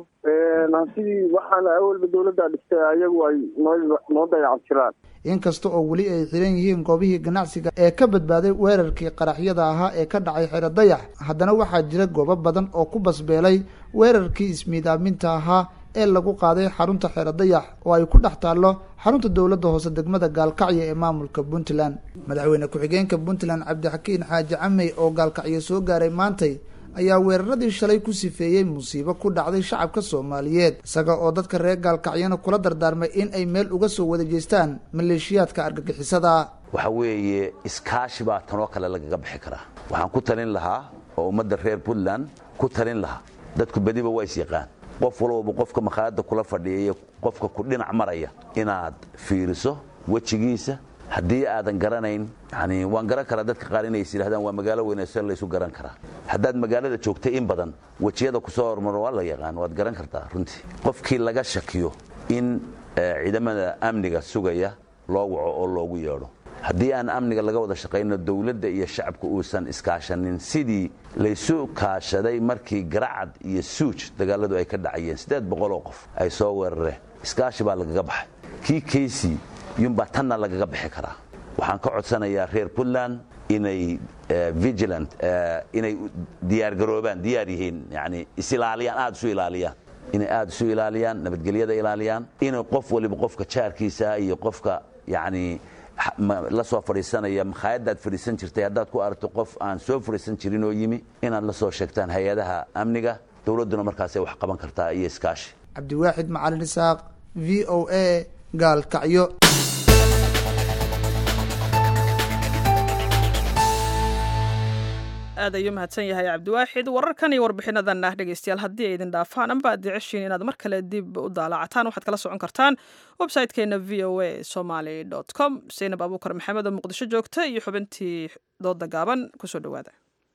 J: sidii waxaana awalba dawladda dhistay ayagu ay noo noo dayacan jiraan
I: inkasta oo weli ay xiran yihiin goobihii ganacsiga ee ka badbaaday weerarkii qaraxyada ahaa ee ka dhacay xero dayax haddana waxaa jira goobo badan oo ku basbeelay weerarkii ismiidaaminta ahaa ee lagu qaaday xarunta xero dayax oo ay ku dhex taallo xarunta dowladda hoose degmada gaalkacyo ee maamulka puntland madaxweyne ku-xigeenka puntland cabdixakiin xaaji camey oo gaalkacyo soo gaaray maantay ayaa weeraradii shalay ku sifeeyey musiibo ku dhacday shacabka soomaaliyeed isaga oo dadka reer gaalkacyona kula dardaarmay in ay meel uga soo wada jeestaan maleeshiyaadka argagixisada
K: waxa weeye iskaashi baa tanoo kale lagaga bixi karaa waxaan ku talin lahaa oo ummadda reer puntland ku talin lahaa dadku bediba waa is yaqaan qof walbaba qofka makhaayadda kula fadhiya iyo qofka ku dhinac maraya inaad fiiriso wejigiisa haddii aadan garanayn yani waan garan karaa dadka qaar inay is yidhahdaan waa magaalo weynasan laysu garan karaa haddaad magaalada joogtay in badan wejiyada kusoo hormaro waa la yaqaan waad garan kartaa runtii qofkii laga shakiyo in ciidamada amniga sugaya loo waco oo loogu yeedho haddii aan amniga laga wada shaqayno dowladda iyo shacabka uusan iskaashanin sidii laysu kaashaday markii garacad iyo suuj dagaaladu ay ka dhacayeen siddeed boqoloo qof ay soo weerareen iskaashi baa lagaga baxay kii kaysi yunbaa tanna lagaga bixi karaa waxaan ka codsanayaa reer puntland inay vigilant inay diyaargaroobaan diyaar yihiin yani isilaaliyaan aada isu ilaaliyaan inay aada isu ilaaliyaan nabadgelyada ilaaliyaan inay qof waliba qofka jaarkiisa iyo qofka yani la soo fadhiisanaya makhaayadaad fadhiisan jirtay haddaad ku aragto qof aan soo fadhiisan jirin oo yimi inaad la soo sheegtaan hay-adaha amniga dowladduna markaasay wax qaban kartaa iyo iskaashi
I: cabdiwaaxid macalin isaaq v o a gaalkacyo
B: aad ayuu mahadsan yahay cabdiwaaxid wararkan iyo warbixinadan ah dhegeystayaal haddii ay idin dhaafaan amba aad jeceshiin inaad mar kale dib u daalacataan waxaad kala socon kartaan website-keena v o a somaly com saynab abuukar maxamed oo muqdisho joogta iyo xubintii dooda gaaban kusoo dhowaada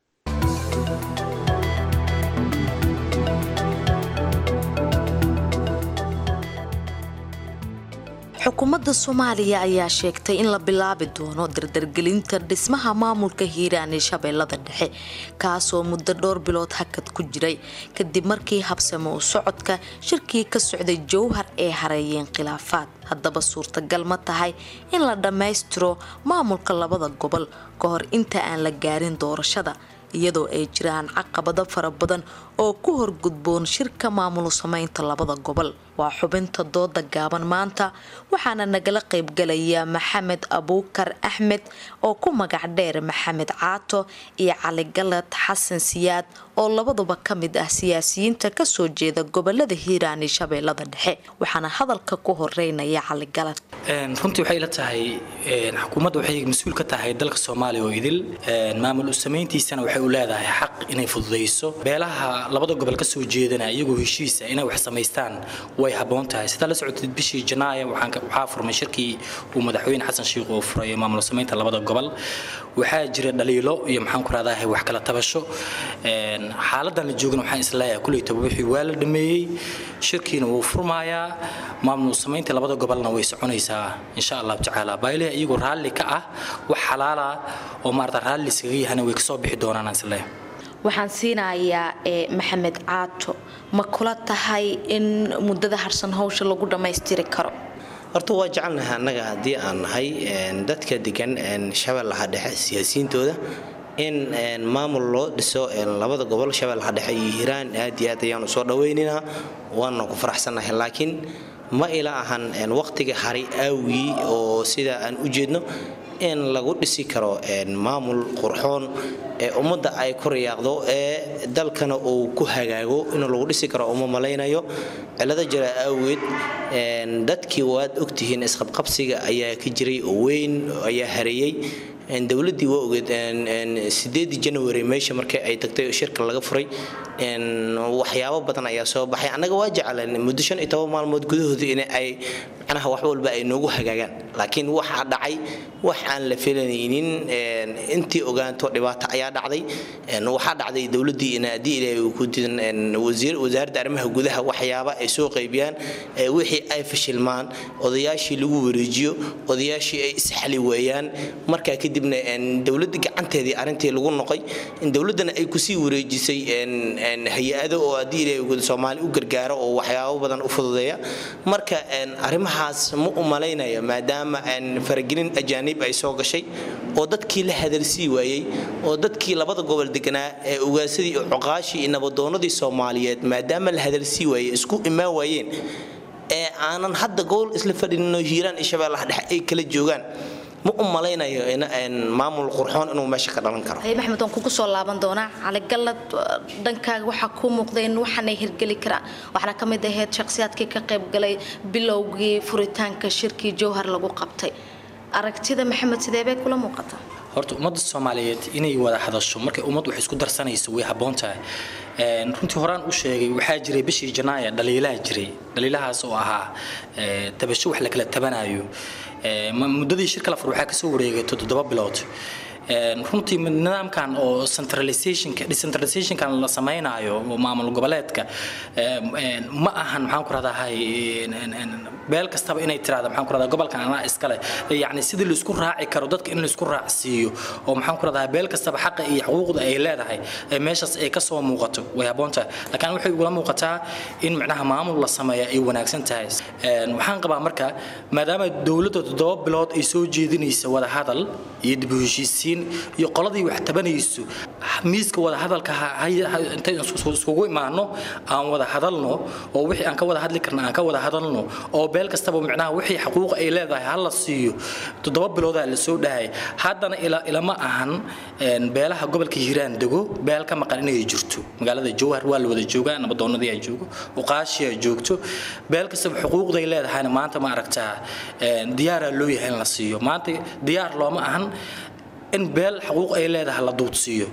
L: xukuumadda soomaaliya ayaa sheegtay in la bilaabi doono dardargelinta dhismaha maamulka hiiraan ee shabeellada dhexe kaasoo muddo dhowr bilood hakad ku jiray kadib markii habsamo u socodka shirkii ka socday jowhar ee hareeyeen khilaafaad haddaba suurtagal ma tahay in la dhammaystiro maamulka labada gobol ka hor inta aan la gaarin doorashada iyadoo ay jiraan caqabado fara badan oo ku horgudboon shirka maamul sameynta labada gobol waa xubinta dooda gaaban maanta waxaana nagala qaybgalaya maxamed abuukar axmed oo ku magac dheer maxamed caato iyo cali galad xasan siyaad oo labaduba ka mid ah siyaasiyiinta kasoo jeeda gobolada hiiraan iyo shabeellada dhexe waxaana hadalka ku horeynaya cali galad
M: runtii waxay la tahay xukuumadda waxay mas-uul ka tahay dalka soomaaliya oo idil maamul u samayntiisana waxay u leedahay xaq inay fududayso beelaha labada gobol kasoo jeedana iyagoo heshiisa inay wax samaystaan way haboon tahay sidaa la socotid bishii janaayo waxaa furmay shirkii uu madaxweyne xasan sheikh oo furay maamul samaynta labada gobol waxaa jira dhaliilo iyo maxaan ku rahdahay wax kala tabasho xaaladan la joogana waxaan isleeyahay kuleytaba wixii waa la dhameeyey shirkiina wuu furmayaa maamul samaynta labada gobolna way soconaysaa insha allahu tacaala baayliha iyagoo raalli ka ah wax xalaala oo maarata raalli iskaga yahana way kasoo bixi doonaan aan isleeyahay
L: waxaan siinayaa maxamed caato ma kula tahay in muddada harsan hawsha lagu dhammaystiri karo
N: horta waa jecelnahay annaga haddii aan nahay dadka degan shabeellaha dhexe siyaasiyiintooda in maamul loo dhiso labada gobol shabeellaha dhexe iyo hiiraan aad iyo aad ayaanu soo dhawaynaynaa waana ku faraxsannahay laakiin ma ila ahan waqtiga hari aawgii oo sida aan u jeedno in lagu dhisi karo maamul qurxoon ee ummadda ay ku riyaaqdo ee dalkana uu ku hagaago in lagu dhisi karo uma malaynayo cilado jira awgeed dadkii waad ogtihiin isqabqabsiga ayaa ka jiray oo weyn ayaa hareeyey dowladii waa ogeed sideedii january meesha markii ay tagtay shirka laga furay waxyaabo badan ayaa soo baxay annaga waa jecleen muddo shan iyo toban maalmood gudahooda in ay macnaha wax walba ay noogu hagaagaan laakiin waxaa dhacay wax aan la filanaynin intii ogaanto dhibaato ayaa dhacday waxaa dhacday dowladii in haddii ilaahay uu ku didan wasaaradda arrimaha gudaha waxyaaba ay soo qaybiyaan wixii ay fashilmaan odayaashii lagu wareejiyo odayaashii ay isxali weeyaan markaa kadibna dowladda gacanteedii arrintii lagu noqay dowladdana ay kusii wareejisay hay-ado oo haddii ilaahay soomaali u gargaaro oo waxyaabo badan u fududeeya marka arrimahaas ma u malaynaya maadaama faragelin ajaanib ay soo gashay oo dadkii la hadalsii waayey oo dadkii labada gobol deganaa ee ugaasadii iyo cuqaashii iyo nabadoonadii soomaaliyeed maadaama la hadalsii waayey isku imaan waayeen ee aanan hadda gobol isla fadhinino hiiraan iyo shabeellaha dhexe ay kala joogaan ma u malaynayo maamul qurxoon inuu meesha ka dhalan karo
L: maxmed waan kugu soo laaban doonaa caligalad dhankaaga waxaa kuu muuqda in waxaanay hirgeli karaan waxaana ka mid ahayd shakhsiyaadkii ka qaybgalay bilowgii furitaanka shirkii jowhar lagu qabtay aragtida maxamed sidee bay kula muuqataa
M: horta ummadda soomaaliyeed inay wada hadasho markay ummad wax isku darsanayso way habboon tahay runtii horaan u sheegay waxaa jiray bishii janaaya dhaliilaha jiray dhaliilahaas oo ahaa tabasho wax la kala tabanayo muddadii shirka la fur waxaa kasoo wareegay toddoba bilood runtii nidaamkan oo centralizationka decentralizationkan la samaynayo oo maamul goboleedka ma ahan maxaan ku rahdahay beel kastaba inay tiraahdo maxaan ku rahdaa gobolkan anaa iskale yacni sidii laisku raaci karo dadka in laisku raacsiiyo oo maxaan ku rahdaa beel kastaba xaqa iyo xuquuqda ay leedahay meeshaas ay kasoo muuqato way habboon tahay laakiin waxay ugula muuqataa in macnaha maamul la sameeya ay wanaagsan tahay waxaan qabaa marka maadaama dowladda toddoba bilood ay soo jeedinaysa wada hadal iyo dib u heshiisiin iyo qoladii wax tabanayso miiska wada hadalka intay iskugu imaano aan wada hadalno oo wixii aan ka wada hadli karna aan ka wada hadalno oo beel kastaba micnaha wixii xuquuq ay leedahay ha la siiyo toddoba biloodaa la soo dhahay haddana ilama ahan beelaha gobolka hiiraan dego beel ka maqan inay jirto magaalada jowhar waa la wada joogaa nabadoonadii ay joogo uqaashi ay joogto beel kastaba xuquuqday leedahayna maanta ma aragtaa diyaaraa loo yahay in la siiyo maanta diyaar looma ahan in beel xuquuq ay leedahay la duudsiiyo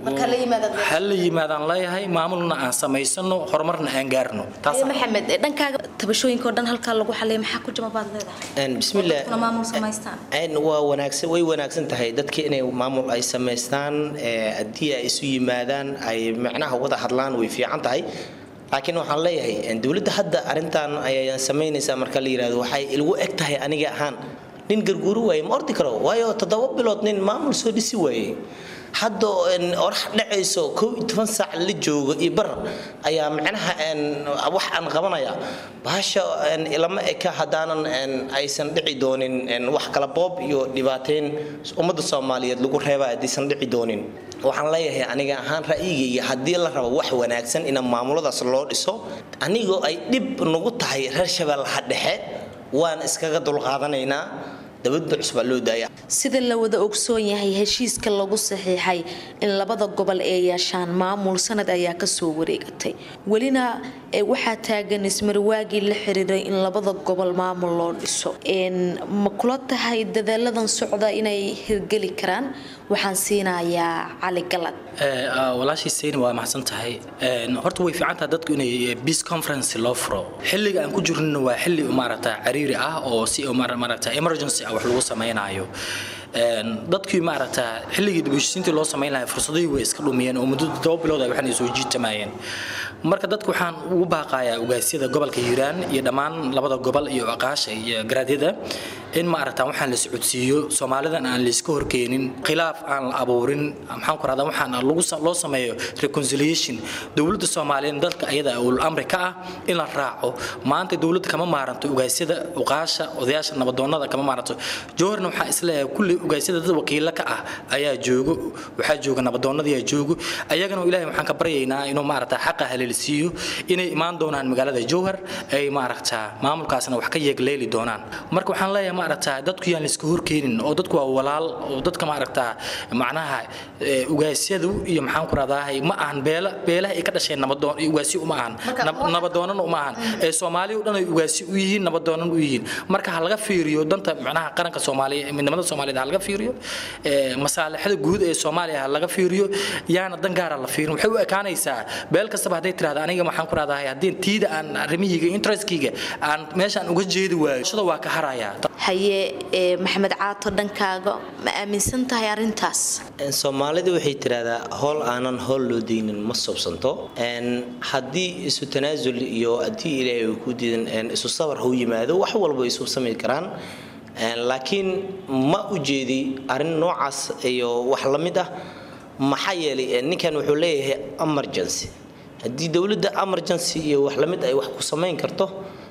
M: ha la yimaadaan leeyahay maamulna aan samaysano horumarna aan gaarno
L: maxamed dhankaaga tabashooyinka oo dhan halkaa lagu xalay maxaa ku jama baad leedahay
N: bismillah
L: dadkuna maamul samaystaan
N: waa wanaagsan way wanaagsan tahay dadka inay maamul ay samaystaan haddii ay isu yimaadaan ay macnaha wada hadlaan way fiican tahay laakiin waxaan leeyahay dowladda hadda arrintan ayaan samaynaysaa marka la yidhahdo waxay ilgu eg tahay aniga ahaan nin garguuri waaye ma ordi karo waayo toddoba bilood nin maamul soo dhisi waaye hadda orax dhacayso kow iyo toban saac la joogo iyo bar ayaa macnaha wax aan qabanaya bahasha ilama eka haddaanan aysan dhici doonin wax kala boob iyo dhibaateyn ummadda soomaaliyeed lagu reeba haddaysan dhici doonin waxaan leeyahay aniga ahaan ra'yigayga haddii la rabo wax wanaagsan in maamuladaas loo dhiso anigoo ay dhib nagu tahay reer shabeellaha dhexe waan iskaga dulqaadanaynaa dabadda cusbaa loo daaya
L: sida la wada ogsoon yahay heshiiska lagu saxiixay in labada gobol ay yeeshaan maamul sanad ayaa kasoo wareegatay welina waxaa taagan ismarwaagii la xiriiray in labada gobol maamul loo dhiso ma kula tahay dadaaladan socda inay hirgeli karaan waxaan siinayaa cali galad
M: walaashii sayni waa maxsan tahay horta way fiican tahay dadku inay peace conference loo furo xilliga aan ku jirnina waa xilli maaragta cariiri ah oo si maaragta emergency ah wax lagu samaynayo dadkii maaragta xilligii dibheshiisiintii loo samayn lahaa fursadihii way iska dhumiyeen oo muddo todoba bilood ay waxaan soo jiitamayeen marka dadku waxaan ugu baaqayaa ogaasyada gobolka hiiraan iyo dhammaan labada gobol iyo aqaasha iyo garaadyada in maaragta waxaan la socodsiiyo soomaalidan aan layska horkeenin khilaaf aan la abuurin maxaan ku rahdaa waxaan lagu loo sameeyo reconciliation dowladda soomaaliyeed dalka ayada ul amri ka ah in la raaco maanta dowladda kama maaranto ogaasyada uqaasha odayaasha nabadoonnada kama maaranto jowharna waxaa isleeyahay kulli ogaasyada dad wakiilo ka ah ayaa joogo waxaa jooga nabadoonnadiyaa joogo ayagana ilaahay waxaan ka baryaynaa inuu maaragta xaqa haleelsiiyo inay imaan doonaan magaalada jowhar ay maaragta maamulkaasna wax ka yeegleeli doonaan marka waxaan leeyahay maaragta dadku yaan layska horkeenin oo dadku waa walaal oo dadka maaragta macnaha ugaasyadu iyo maxaan ku rahdahay ma ahan beela beelaha ay ka dhasheen nabadoon ugaasyo uma ahan nabadoonana uma ahan ee soomaaliya dhan ay ugaasyo u yihiin nabadoonan u yihiin marka ha laga fiiriyo danta macnaha qaranka soomaaliya midnimada soomaaliyeed ha laga fiiriyo masaalixada guud ee soomaaliya ha laga fiiriyo yaana dan gaara la fiirin waxay u ekaanaysaa beel kastaba hadday tirahda aniga waxaan ku rahdahay haddii tiida aan arrimihiyga interestkayga aan meeshaan uga jeedi waayo shada waa ka harayaa
L: haye maxamed caato dhankaaga ma aaminsan tahay arintaas
N: soomaalidu waxay tiraahdaa howl aanan howl loo deynin ma subsanto haddii isu tanaasul iyo haddii ilaahay uu ku diidan isu sabar hau yimaado wax walba isu samayn karaan laakiin ma u jeedi arrin noocaas iyo wax la mid ah maxaa yeelay ninkan wuxuu leeyahay emergency haddii dowladda emergency iyo wax lamid ay wax ku samayn karto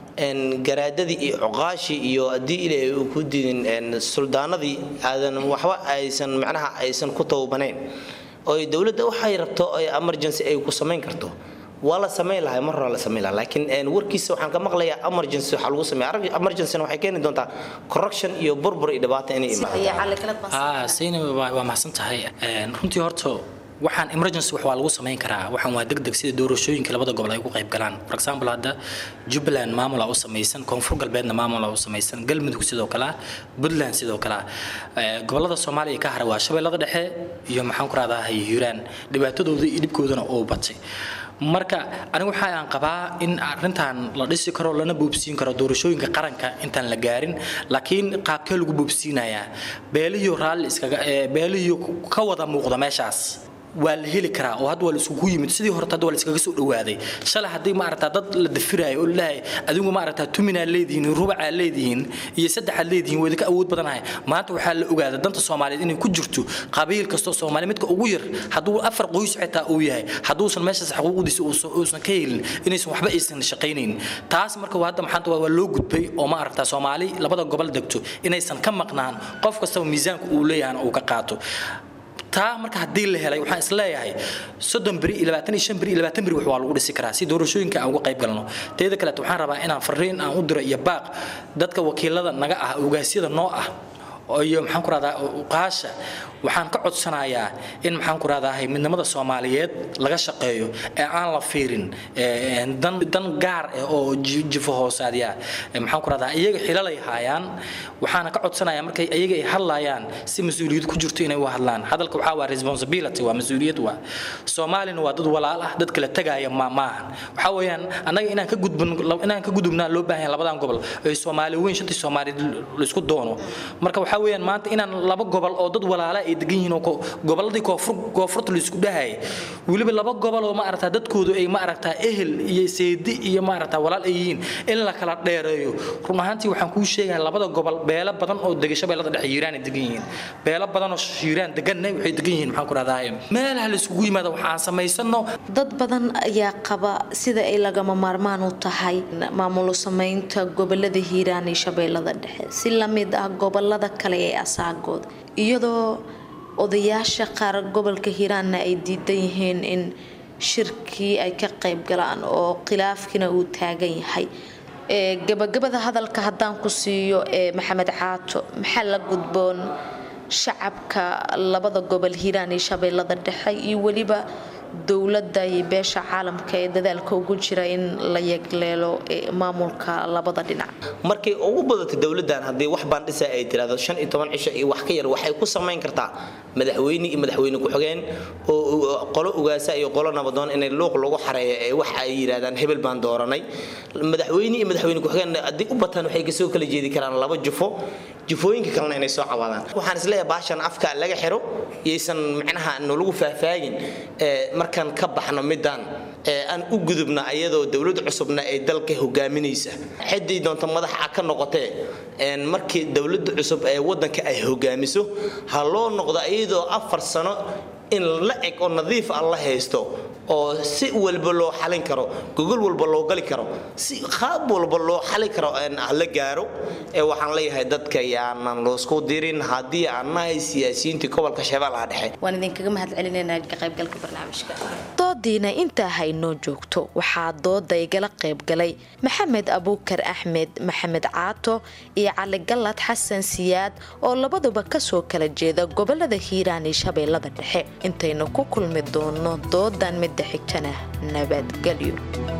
N: garaadadii iyo cuqaashii iyo haddii ilaahay uu ku diidin suldaanadii aadan waxba aysan macnaha aysan ku tawbanayn oo dowladda waxay rabto emergency ay ku samayn karto waa la samayn lahaa mar hore la samayn lahaa laakiin warkiisa waxaan ka maqlayaa emergency waxaa lagu sameeya emergency waxay keeni doontaa corruption iyo burbur iyo dhibaato inay imaado
M: sayni waa mahadsan tahay runtii horta waxaan emergency wax waa lagu samayn karaa waxaan waa degdeg sida doorashooyinka labada gobol ay ugu qayb galaan for example hadda jubbaland maamula u samaysan koonfur galbeedna maamula u samaysan galmudug sidoo kale ah puntland sidoo kale ah Eh, gobolada soomaaliya ka hara waa shabeellada dhexe iyo maxaan ku rahdaa hiiraan dhibaatadooda iyo dhibkoodana oo batay marka anigu waxa aan qabaa in arrintan la dhisi karo lana boobsiin karo doorashooyinka qaranka intaan la gaarin laakiin qaabkee lagu boobsiinayaa beelihiyo raalli iskaga eh, beelihiyo ka wada muuqda meeshaas waa la heli karaa oo hadda waa la isugu yimid sidii horta hadda waa la iskaga soo dhawaaday shalay haddii maaragtaa dad la dafiraayo oo laleeyahay adigu maaragtaa tuminaa leedihiin rubacaa leedihiin iyo saddexaad leedihiin waa idinka awood badanahay maanta waxaa la ogaaday danta soomaaliyeed inay ku jirto qabiil kastoo soomaali midka ugu yar hadduu afar qoys xitaa uu yahay hadduusan meeshaas xuquuqdiisa uusan uusan ka helin inaysan waxba aysan shaqaynayn taas marka waa hadda maxaanta waa loo gudbay oo maaragtaa soomaali labada gobol degto inaysan ka maqnaan qof kastaba miisaanka uu leeyahan uu ka qaato taa marka haddii la helay waxaan isleeyahay soddon beri iyo labaatan iyo shan beri iyo labaatan beri wax waa lagu dhisi karaa si doorashooyinka aan uga qayb galno teeda kaleet waxaan rabaa inaan fariin aan u diro iyo baaq dadka wakiilada naga ah ogaasyada noo ah oo iyo maxaan ku rahdaa uqaasha waxaan ka codsanayaa in maxaan ku rahdaa midnimada soomaaliyeed laga shaqeeyo ee aan la fiirin ee, dan dan gaar ah oo ji- jifo hoosaadya Ee, maxaan ku rahdaa iyaga xilalay haayaan waxaana ka codsanayaa markay iyaga ay hadlayaan si mas-uuliyad ku jirto inay u hadlaan hadalka waxaa waa responsibility waa mas-uuliyad waa soomaalina waa dad walaal ah dad kala tagaaya ma maahan waxaa weeyaan annaga inaan ka gudbin inaan ka gudubnaa loo baahan yahay labadan gobol ee soomaali weyn shantii soomaali laisku doono marka waxaa weeyaan maanta inaan laba gobol oo dad walaala ay degan yihiin oo ko- gobolladii koonfur koonfurta laisku dhahayay weliba laba gobol oo ma aragtaa dadkoodu ay ma aragtaa ehel iyo seedi iyo ma aragtaa walaal ay yihiin in la kala dheereeyo run ahaantii waxaan kuu sheegayaa labada gobol beelo badan oo dega shabeellada dhexe hiiraan ay degan yihiin beelo badan oo hiiraan deganna waxay degan yihiin maxaan ku rahdaa meelaha la isugu yimaada waxaan samaysano
L: dad badan ayaa qaba sida ay lagama maarmaan u tahay maamul samaynta gobolada hiiraan iyo shabeellada dhexe si lamid ah gobolada kale ee asaagooda iyadoo odayaasha qaar gobolka hiiraanna ay diidan yihiin in shirkii ay ka qayb galaan oo khilaafkiina uu taagan yahay ee gabagabada hadalka haddaan ku siiyo ee maxamed caato maxaa la gudboon shacabka labada gobol hiiraan iyo shabeellada dhexe iyo weliba dowladda iyo beesha caalamka ee dadaalka ugu jira in la yegleelo ee maamulka labada dhinac
N: markay ugu badato dowladdan haddii wax baandhisa ay tirahdo shan iyo toban cisho iyo wax ka yar waxay ku samayn kartaa madaxweyne iyo madaxweyne ku-xigeen oo oo qolo ugaasa iyo qolo nabadoon inay luuq lagu xareeyo ee wax ay yidhahdaan hebel baan dooranay madaxweyne iyo madaxweyne ku-xigeen haddii u bataan waxay kasoo kala jeedi karaan laba jufo jufooyinka kalena inay soo cabaadaan waxaan isleeyahay baashan afka laga xiro yaysan micnaha nolagu faahfaagin ee markaan ka baxno midaan ee aan u gudubna ayadoo dowlad cusubna ay dalka hogaaminaysa xiddii doonta madaxa ka noqotee een markii dowladda cusub ee wadanka ay hogaamiso ha loo noqdo iyadoo afar sano in la eg oo nadiif ah la haysto oo si walba loo xalin karo gogol walba loo gali karo si qaab walba loo xali karo een ah la gaaro ee waxaan leeyahay dadka yaanan loosku dirin haddii aan nahay siyaasiyiintii gobolka shabeellaha dhexe
L: waan idinkaga mahad celinaynaa ka qaybgalka barnaamijka doodiina intaa haynoo joogto waxaa dooda igala qaybgalay maxamed abuukar axmed maxamed caato iyo cali gallad xasan siyaad oo labaduba kasoo kala jeeda gobolada hiiraan iyo shabeellada dhexe intaynu ku kulmi doono doodan midda xigtana nabadgelyo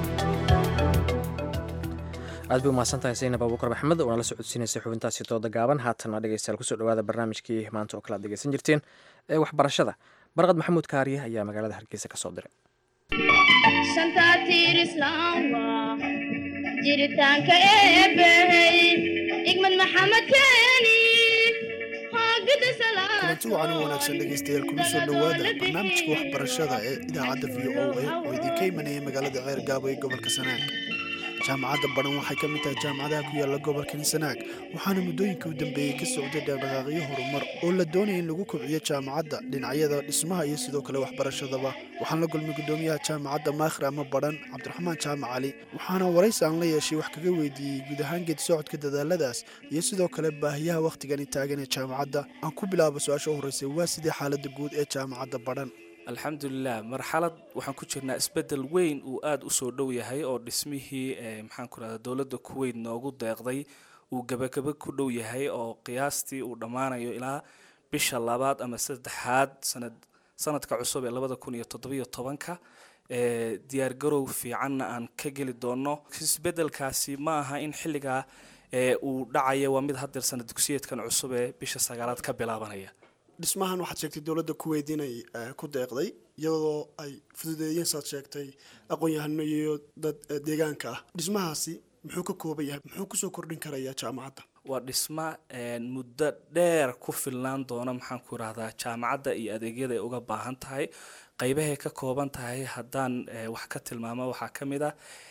A: aad bay umahadsantahay saynab abuukar maxamed oo nala socodsiinaysay xubintaasi dooda gaaban haatana dhegeystayaal kusoo dhawaada barnaamijkii maanta oo kale aad dhegeysan jirteen ee waxbarashada barqad maxamuud kaariye ayaa magaalada hargeysa kasoo diray
H: shanta tiir islaam waa jiritaanka eebbahey igmad maxamed keeni haagida
O: kulanti wacan u wanaagsan dhegaystayaal kuna soo dhowaada barnaamijka waxbarashada ee idaacadda v o a oo idinka imanaya magaalada ceer gaabo ee gobolka sanaag jaamacadda badhan waxay ka mid tahay jaamacadaha ku yaala gobolkani sanaag waxaana muddooyinkii u dambeeyey ka socday dhaqdhaqaaqyo horumar oo la doonaya in lagu kobciyo jaamacadda dhinacyada dhismaha iyo sidoo kale waxbarashadaba waxaan la gulmay guddoomiyaha jaamacadda maakhir ama badhan cabdiraxmaan jaamac cali waxaana waraysi aan la yeeshay wax kaga weydiiyey guud ahaan geedi socodka dadaaladaas iyo sidoo kale baahiyaha wakhtigani taagan ee jaamacadda aan ku bilaabo su-aasha u horreysay waa sidii xaaladda guud ee jaamacadda badhan
P: alxamdulilah marxalad waxaan ku jirnaa isbedel weyn uu aada u soo dhow yahay oo dhismihii maxaan ku rahda dowladda kuweyt noogu deeqday uu gebagaba ku dhow yahay oo qiyaastii uu dhammaanayo ilaa bisha labaad ama saddexaad sanad sanadka cusub ee labada kun iyo toddobiyo tobanka ee diyaargarow fiicanna aan ka geli doono isbedelkaasi ma aha in xilligaa ee uu dhacaya waa mid hadeer sana dugsiyeedkan cusub ee bisha sagaalaad ka bilaabanaya
O: dhismahan waxaad sheegtay dowladda kuweyt inay ku deeqday iyadoo ay fududeeyeen saad sheegtay aqoon-yahano iyo dad deegaanka ah dhismahaasi muxuu ka kooban yahay muxuu kusoo kordhin karayaa jaamacadda
P: waa dhisma muddo dheer ku filnaan doona maxaan ku irahdaa jaamacadda iyo adeegyada ay uga baahan tahay qaybahay ka kooban tahay haddaan wax ka tilmaamo waxaa ka mid ah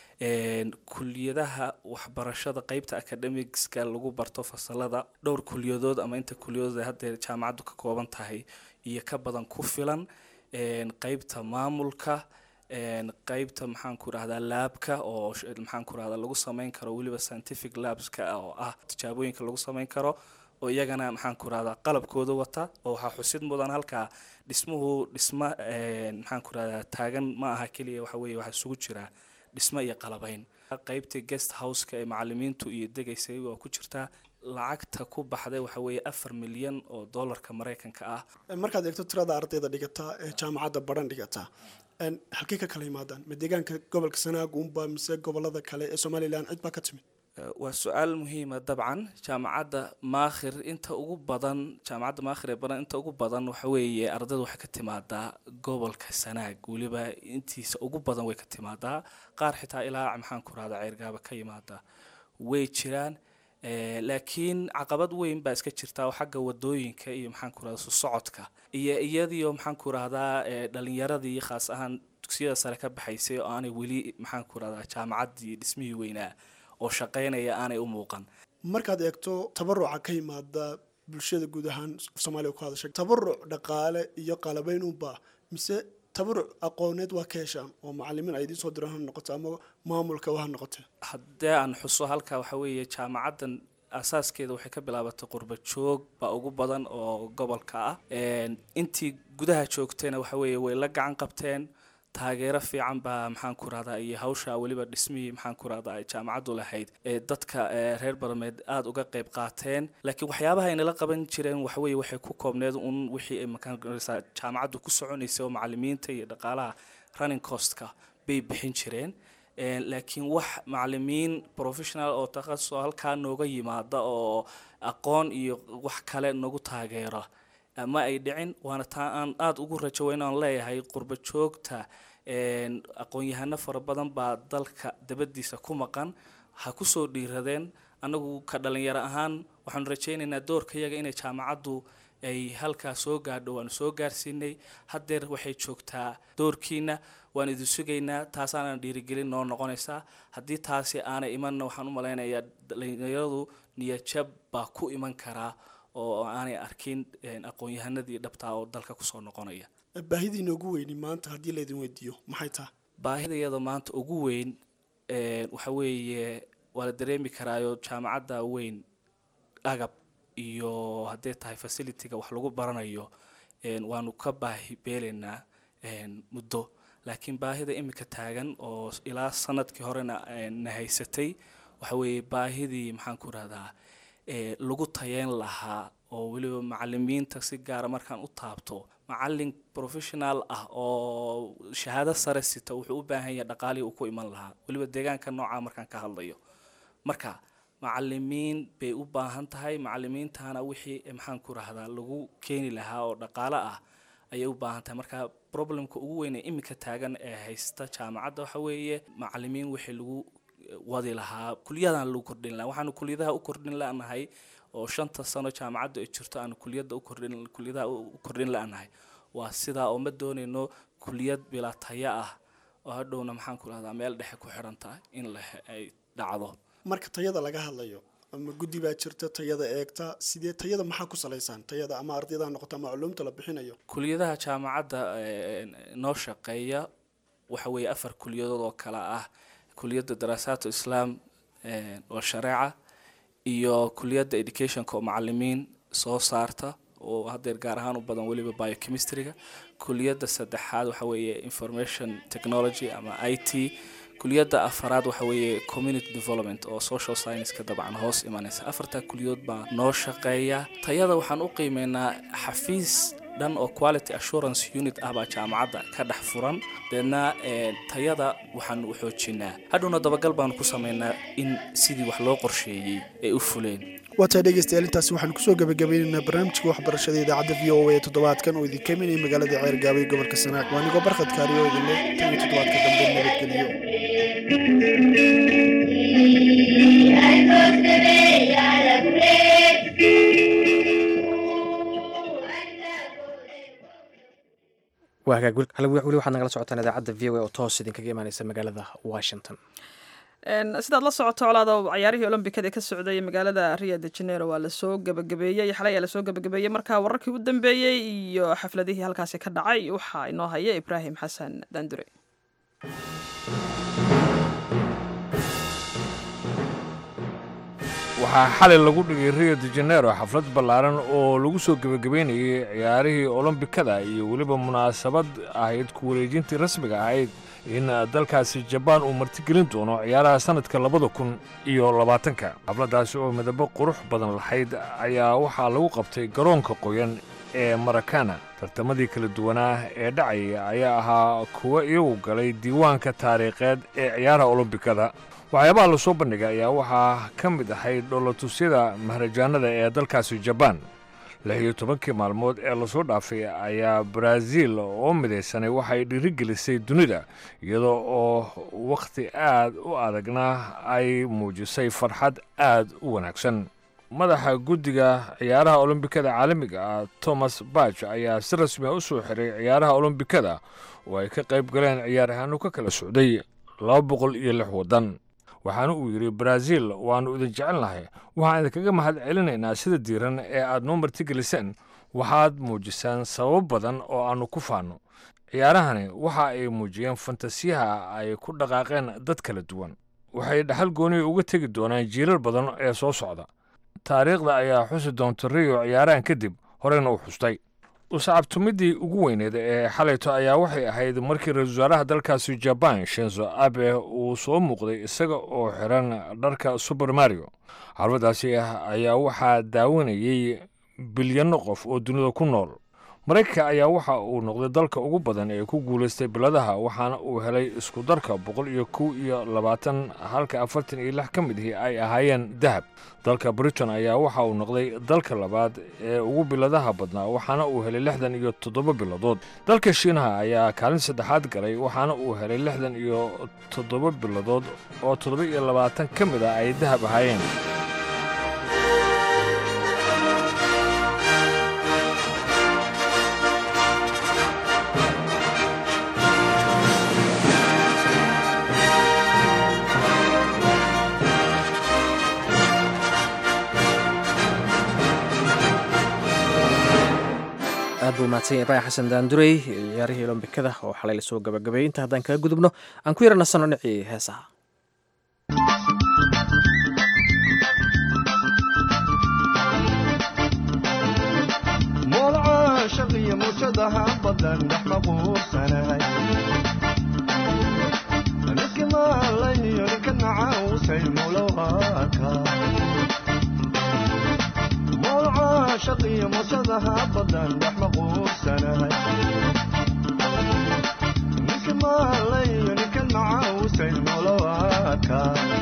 P: kuliyadaha waxbarashada qeybta academicska lagu barto fasalada dhowr kuliyadood ama inta kuliyadood ee haddee jaamacaddu ka kooban tahay iyo ka badan ku filan qeybta maamulka qeybta maxaan ku irahdaa laabka oo maxaan ku irahdaa lagu sameyn karo weliba scientific labska oo ah tijaabooyinka lagu sameyn karo oo iyagana maxaan ku irahdaa qalabkooda wata oo waxaa xusid mudan halkaa dhismuhu dhisma maxaan ku irahdaa taagan ma aha keliya waxa weeye waxaa isugu jiraa dhismo iyo qalabayn qeybtii guest houseka ee macalimiintu iyo degaysay waa ku jirtaa lacagta ku baxday waxa weeye afar milyan oo dollarka maraykanka ah
O: markaad eegto tirada ardayda dhigata ee jaamacadda baran dhigata halkey ka kala yimaadaan ma deegaanka gobolka sanaag uunba mise gobolada kale ee somalilan cid baa ka timid
P: waa su-aal muhiima dabcan jaamacadda maakhir inta ugu badan jaamacadda maakhir ee badan inta ugu badan waxa weeye ardayda waxay ka timaadaa gobolka sanaag weliba intiisa ugu badan way ka timaadaa qaar xitaa ilaa maxaan ku rahdaa ceyrgaaba ka yimaada way jiraan laakiin caqabad weyn baa iska jirta oo xagga wadooyinka iyo maxaan ku rahdaa susocodka iyo iyadiio maxaan ku rahdaa dhalinyaradii khaas ahaan dugsiyada sare ka baxaysay oo aanay weli maxaan ku rahdaa jaamacaddii dhismihii weynaa oo shaqaynaya aanay u muuqan
O: markaad eegto tabaruca ka yimaada bulshada guud ahaan soomaaliya ku hadashay tabaruc dhaqaale iyo qalabayn unba mise tabaruc aqooneed waa ka heshaan oo macalimiin ay idiin soo diraan ha noqoto ama maamulka ha noqote
P: haddee aan xuso halka waxa weeye jaamacaddan asaaskeeda waxay ka bilaabatay qurba joog baa ugu badan oo gobolka ah intii gudaha joogtayna waxa weeye way la gacan qabteen taageero fiican baa maxaan ku rahdaa iyo hawsha weliba dhismihii maxaan ku rahdaa ay jaamacaddu lahayd ee dadka reer barmeed aada uga qayb qaateen laakiin waxyaabaha ay nala qaban jireen waxaweye waxay ku koobneed un wixii ay makaansa jaamacaddu ku soconaysay oo macalimiinta iyo dhaqaalaha running costka bay bixin jireen laakiin wax macalimiin professional oo takhasus oo halkaa nooga yimaada oo aqoon iyo wax kale nagu taageera ma ay dhicin waana taa aan aada ugu rajo weyn aan leeyahay qurba joogta aqoon-yahano fara badan baa dalka dabadiisa ku maqan ha kusoo dhiiradeen annagu ka dhalinyaro ahaan waxaanu rajaynaynaa doorka yaga inay jaamacaddu ay halkaa soo gaadho waanu soo gaarsiinay haddeer waxay joogtaa doorkiina waan idin sugaynaa taasaana dhiirigelin noo noqonaysaa haddii taasi aanay imanna waxaan u malaynayaa dhalinyaradu niyajab baa ku iman karaa oo aanay arkin aqoon-yahanadii dhabtaa oo dalka kusoo noqonaya
O: baahidiina ugu weyni maanta haddii laydin weydiiyo maxay taha
P: baahidayada maanta ugu weyn waxa weeye waa la dareemi karaayo jaamacadda weyn agab iyo hadday tahay facilitiga wax lagu baranayo waanu ka baahi beelaynaa muddo laakiin baahida imika taagan oo ilaa sanadkii horena na haysatay waxa weeye baahidii maxaan ku rahdaa lagu tayeyn lahaa oo weliba macalimiinta si gaara markaan u taabto macalin professional ah oo shahaado sare sita wuxuu u baahan yahay dhaqaalihii uu ku iman lahaa weliba deegaanka noocaa markaan ka hadlayo marka macalimiin bay u baahan tahay macalimiintana wixii maxaan ku rahdaa lagu keeni lahaa oo dhaqaalo ah ayay u baahan tahay marka problemka ugu weyn ee imika taagan ee haysta jaamacadda waxa weeye macalimiin wixii lagu wadi lahaa kuliyadaan lagu kordhin laha waxaanu kuliyadaha u kordhin lanahay oo shanta sano jaamacaddu ay jirto aanu kuliyada ukordhin kuliyadaha u kordhin la-nahay waa sidaa oo ma doonayno kuliyad bilaa taya ah oo hadhowna maxaan ku rahdaa meel dhexe ku xiran tahay in la ay dhacdo
O: marka tayada laga hadlayo ama guddi baa jirta tayada eegta sidee tayada maxaa ku salaysaan tayada ama ardayda ha noqoto ama culuumta la bixinayo
P: kuliyadaha jaamacadda noo shaqeeya waxa weeye afar kuliyadood oo kale ah kuliyadda daraasaat islaam oo shareeca iyo kuliyadda educationka oo macalimiin soo saarta oo haddeer gaar ahaan u badan weliba biochemistryga kuliyadda saddexaad waxa weeye information technology ama i t kuliyadda afaraad waxa weeye community development oo social science-ka dabcan hoos imanaysa afartaa kuliyadood baa noo shaqeeya tayada waxaan u qiimeynaa xafiis dhan oo quality assurance unit ah baa jaamacadda ka dhex furan deedna tayada waxaanu u xoojinaa hadhowna dabagal baanu ku samaynaa in sidii wax loo qorsheeyey ay u fuleen
O: waataa dhegeystayaal intaasi waxaanu kusoo gabagabeynaynaa barnaamijka waxbarashada idaacadda v o a ee toddobaadkan oo idinka imanaya magaalada ceer gaabay gobolka sanaag waa anigoo barkhad kaariyo idinle tan iyo toddobaadka dambe nabadgeliyo
A: waa hagaag weli waxaad nagala socotaan idaacadda v o a oo toos idinkaga imaaneysa magaalada washington
B: sidaad la socoto colaada cayaarihii olombikada ka socday magaalada rio de janeiro waa lasoo gabagabeeyey xalay ayaa lasoo gabagabeeyey marka wararkii u dambeeyey iyo xafladihii halkaasi ka dhacay waxaa inoo haya ibraahim xasan daandure
Q: waxaa xalay lagu dhigay rio de janeiro xaflad ballaaran oo lagu soo gebagabeynayay ciyaarihii olombikada iyo weliba munaasabad ahayd ku wareejintii rasmiga ahayd in dalkaasi jabaan uu martigelin doono ciyaaraha sannadka labada kun iyo labaatanka xafladdaasi oo midabo qurux badan lahayd ayaa waxaa lagu qabtay garoonka qoyan ee marakana tartamadii kala duwanaa ee dhacaya ayaa ahaa kuwa iyagu galay diiwaanka taariikheed ee ciyaaraha olombikada waxyaabaha la soo bandhigay ayaa waxaa ka mid ahayd dhoolatusyada maharajaanada ee dalkaasi jabaan lix iyo tobankii maalmood ee lasoo dhaafay ayaa baraaziil oo midaysanay waxay dhiirigelisay dunida iyadoo oo wakhti aad u adagna ay muujisay farxad aad u wanaagsan madaxa guddiga ciyaaraha olombikada caalamiga ah thomas bach ayaa si rasmiya u soo xiray ciyaaraha olombikada oo ay ka qayb galeen ciyaaryahaano ka kala socday laba boqol iyo lix waddan waxaana uu yidhi baraaziil waannu idin jecelnahay waxaan idinkaga mahad celinaynaa sida diiran ee aad noo martigeliseen waxaad muujisaan sabab badan oo aannu ku faanno ciyaarahani waxa ay muujiyeen fantasiyaha ay ku dhaqaaqeen dad kala duwan waxay dhaxal gooniya uga tegi doonaan jiirar badan ee soo socda taariikhda ayaa xusi doonta riyo ciyaarahan kadib horeyna u xustay usacabtumidii ugu weyneed ee xalayto ayaa waxay ahayd markii ra-isul wasaaraha dalkaasi jabaan shenzo abe uu soo muuqday isaga oo xiran dharka suber mario xarfadaasi ayaa waxaa daawanayey bilyanno qof oo dunida ku nool maraykanka ayaa waxa uu noqday dalka ugu badan ee ku guulaystay biladaha waxaana uu helay isku darka boqol iyo kow iyo labaatan halka afartan iyo lix ka mid ihi ay ahaayeen dahab dalka britain ayaa waxa uu noqday dalka labaad ee ugu biladaha badnaa waxaana uu helay lixdan iyo toddoba biladood dalka shiinaha ayaa kaalin saddexaad galay waxaana uu helay lixdan iyo toddoba biladood oo toddoba iyo labaatan ka mid ah ay dahab ahaayeen
A: aad buu mahadsan yahay ibraahim xasan daandurey ciyaarihii olombikada oo xalay lasoo gabagabeeyey inta haddaan kaga gudubno aan ku yara nasanno dhinacii heesaha
G: moolca shaqiyo muujadaha badan dhex maquursanahay ninki maalayniyo ninka nacausay mulowaka moolca shaqiyo muujadaha badan dhex maquursanahay ninki maalayniyo ninka nacausay mulowaka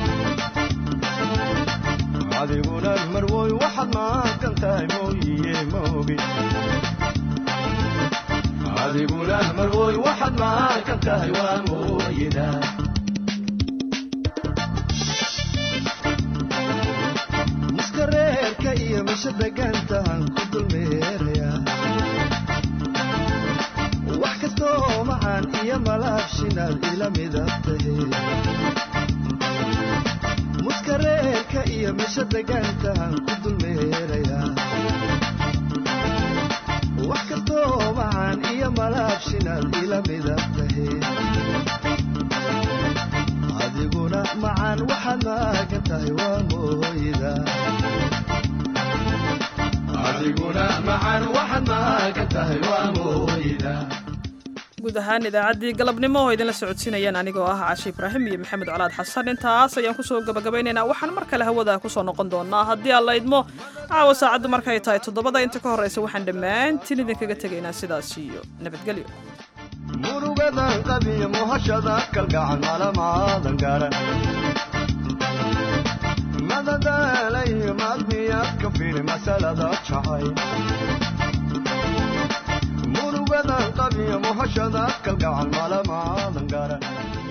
G: adiguna marwoy waxaad maaqan tahay mooyiye moogi adiguna marwoy waxaad maaqan tahay waa mooyida miska reerka iyo misha degaantahan ku dulmeeraya wax kastoo macaan iyo malaabshinaad ila midab tahe muska reerka iyo misha degaantahan ku dulmeerayaa wax kastoo macaan iyo malaabshinaad ila midab tahe adiguna macaan waxaad maagan tahay waa mooyida adiguna macaan waxaad maagan tahay waa mooyida
B: guud ahaan idaacaddii galabnimo oo idinla socodsiinayaan anigoo ah cashi ibraahim iyo maxamed colaad xasan intaas ayaan kusoo gabagabaynaynaa waxaan mar kale hawada kusoo noqon doonaa haddii aan la idmo caawa saacaddu markay tahay toddobada inta ka horraysa waxaan dhammaantiin idinkaga tegaynaa sidaas iyo nabadgelyo
G: murugadan qabiyo muhashada kalgacan malamaadan garan madadaalayo maadmiyaad ka firi masalada jacay murugadan qabiyo muhashada kalgacan malamaadan garan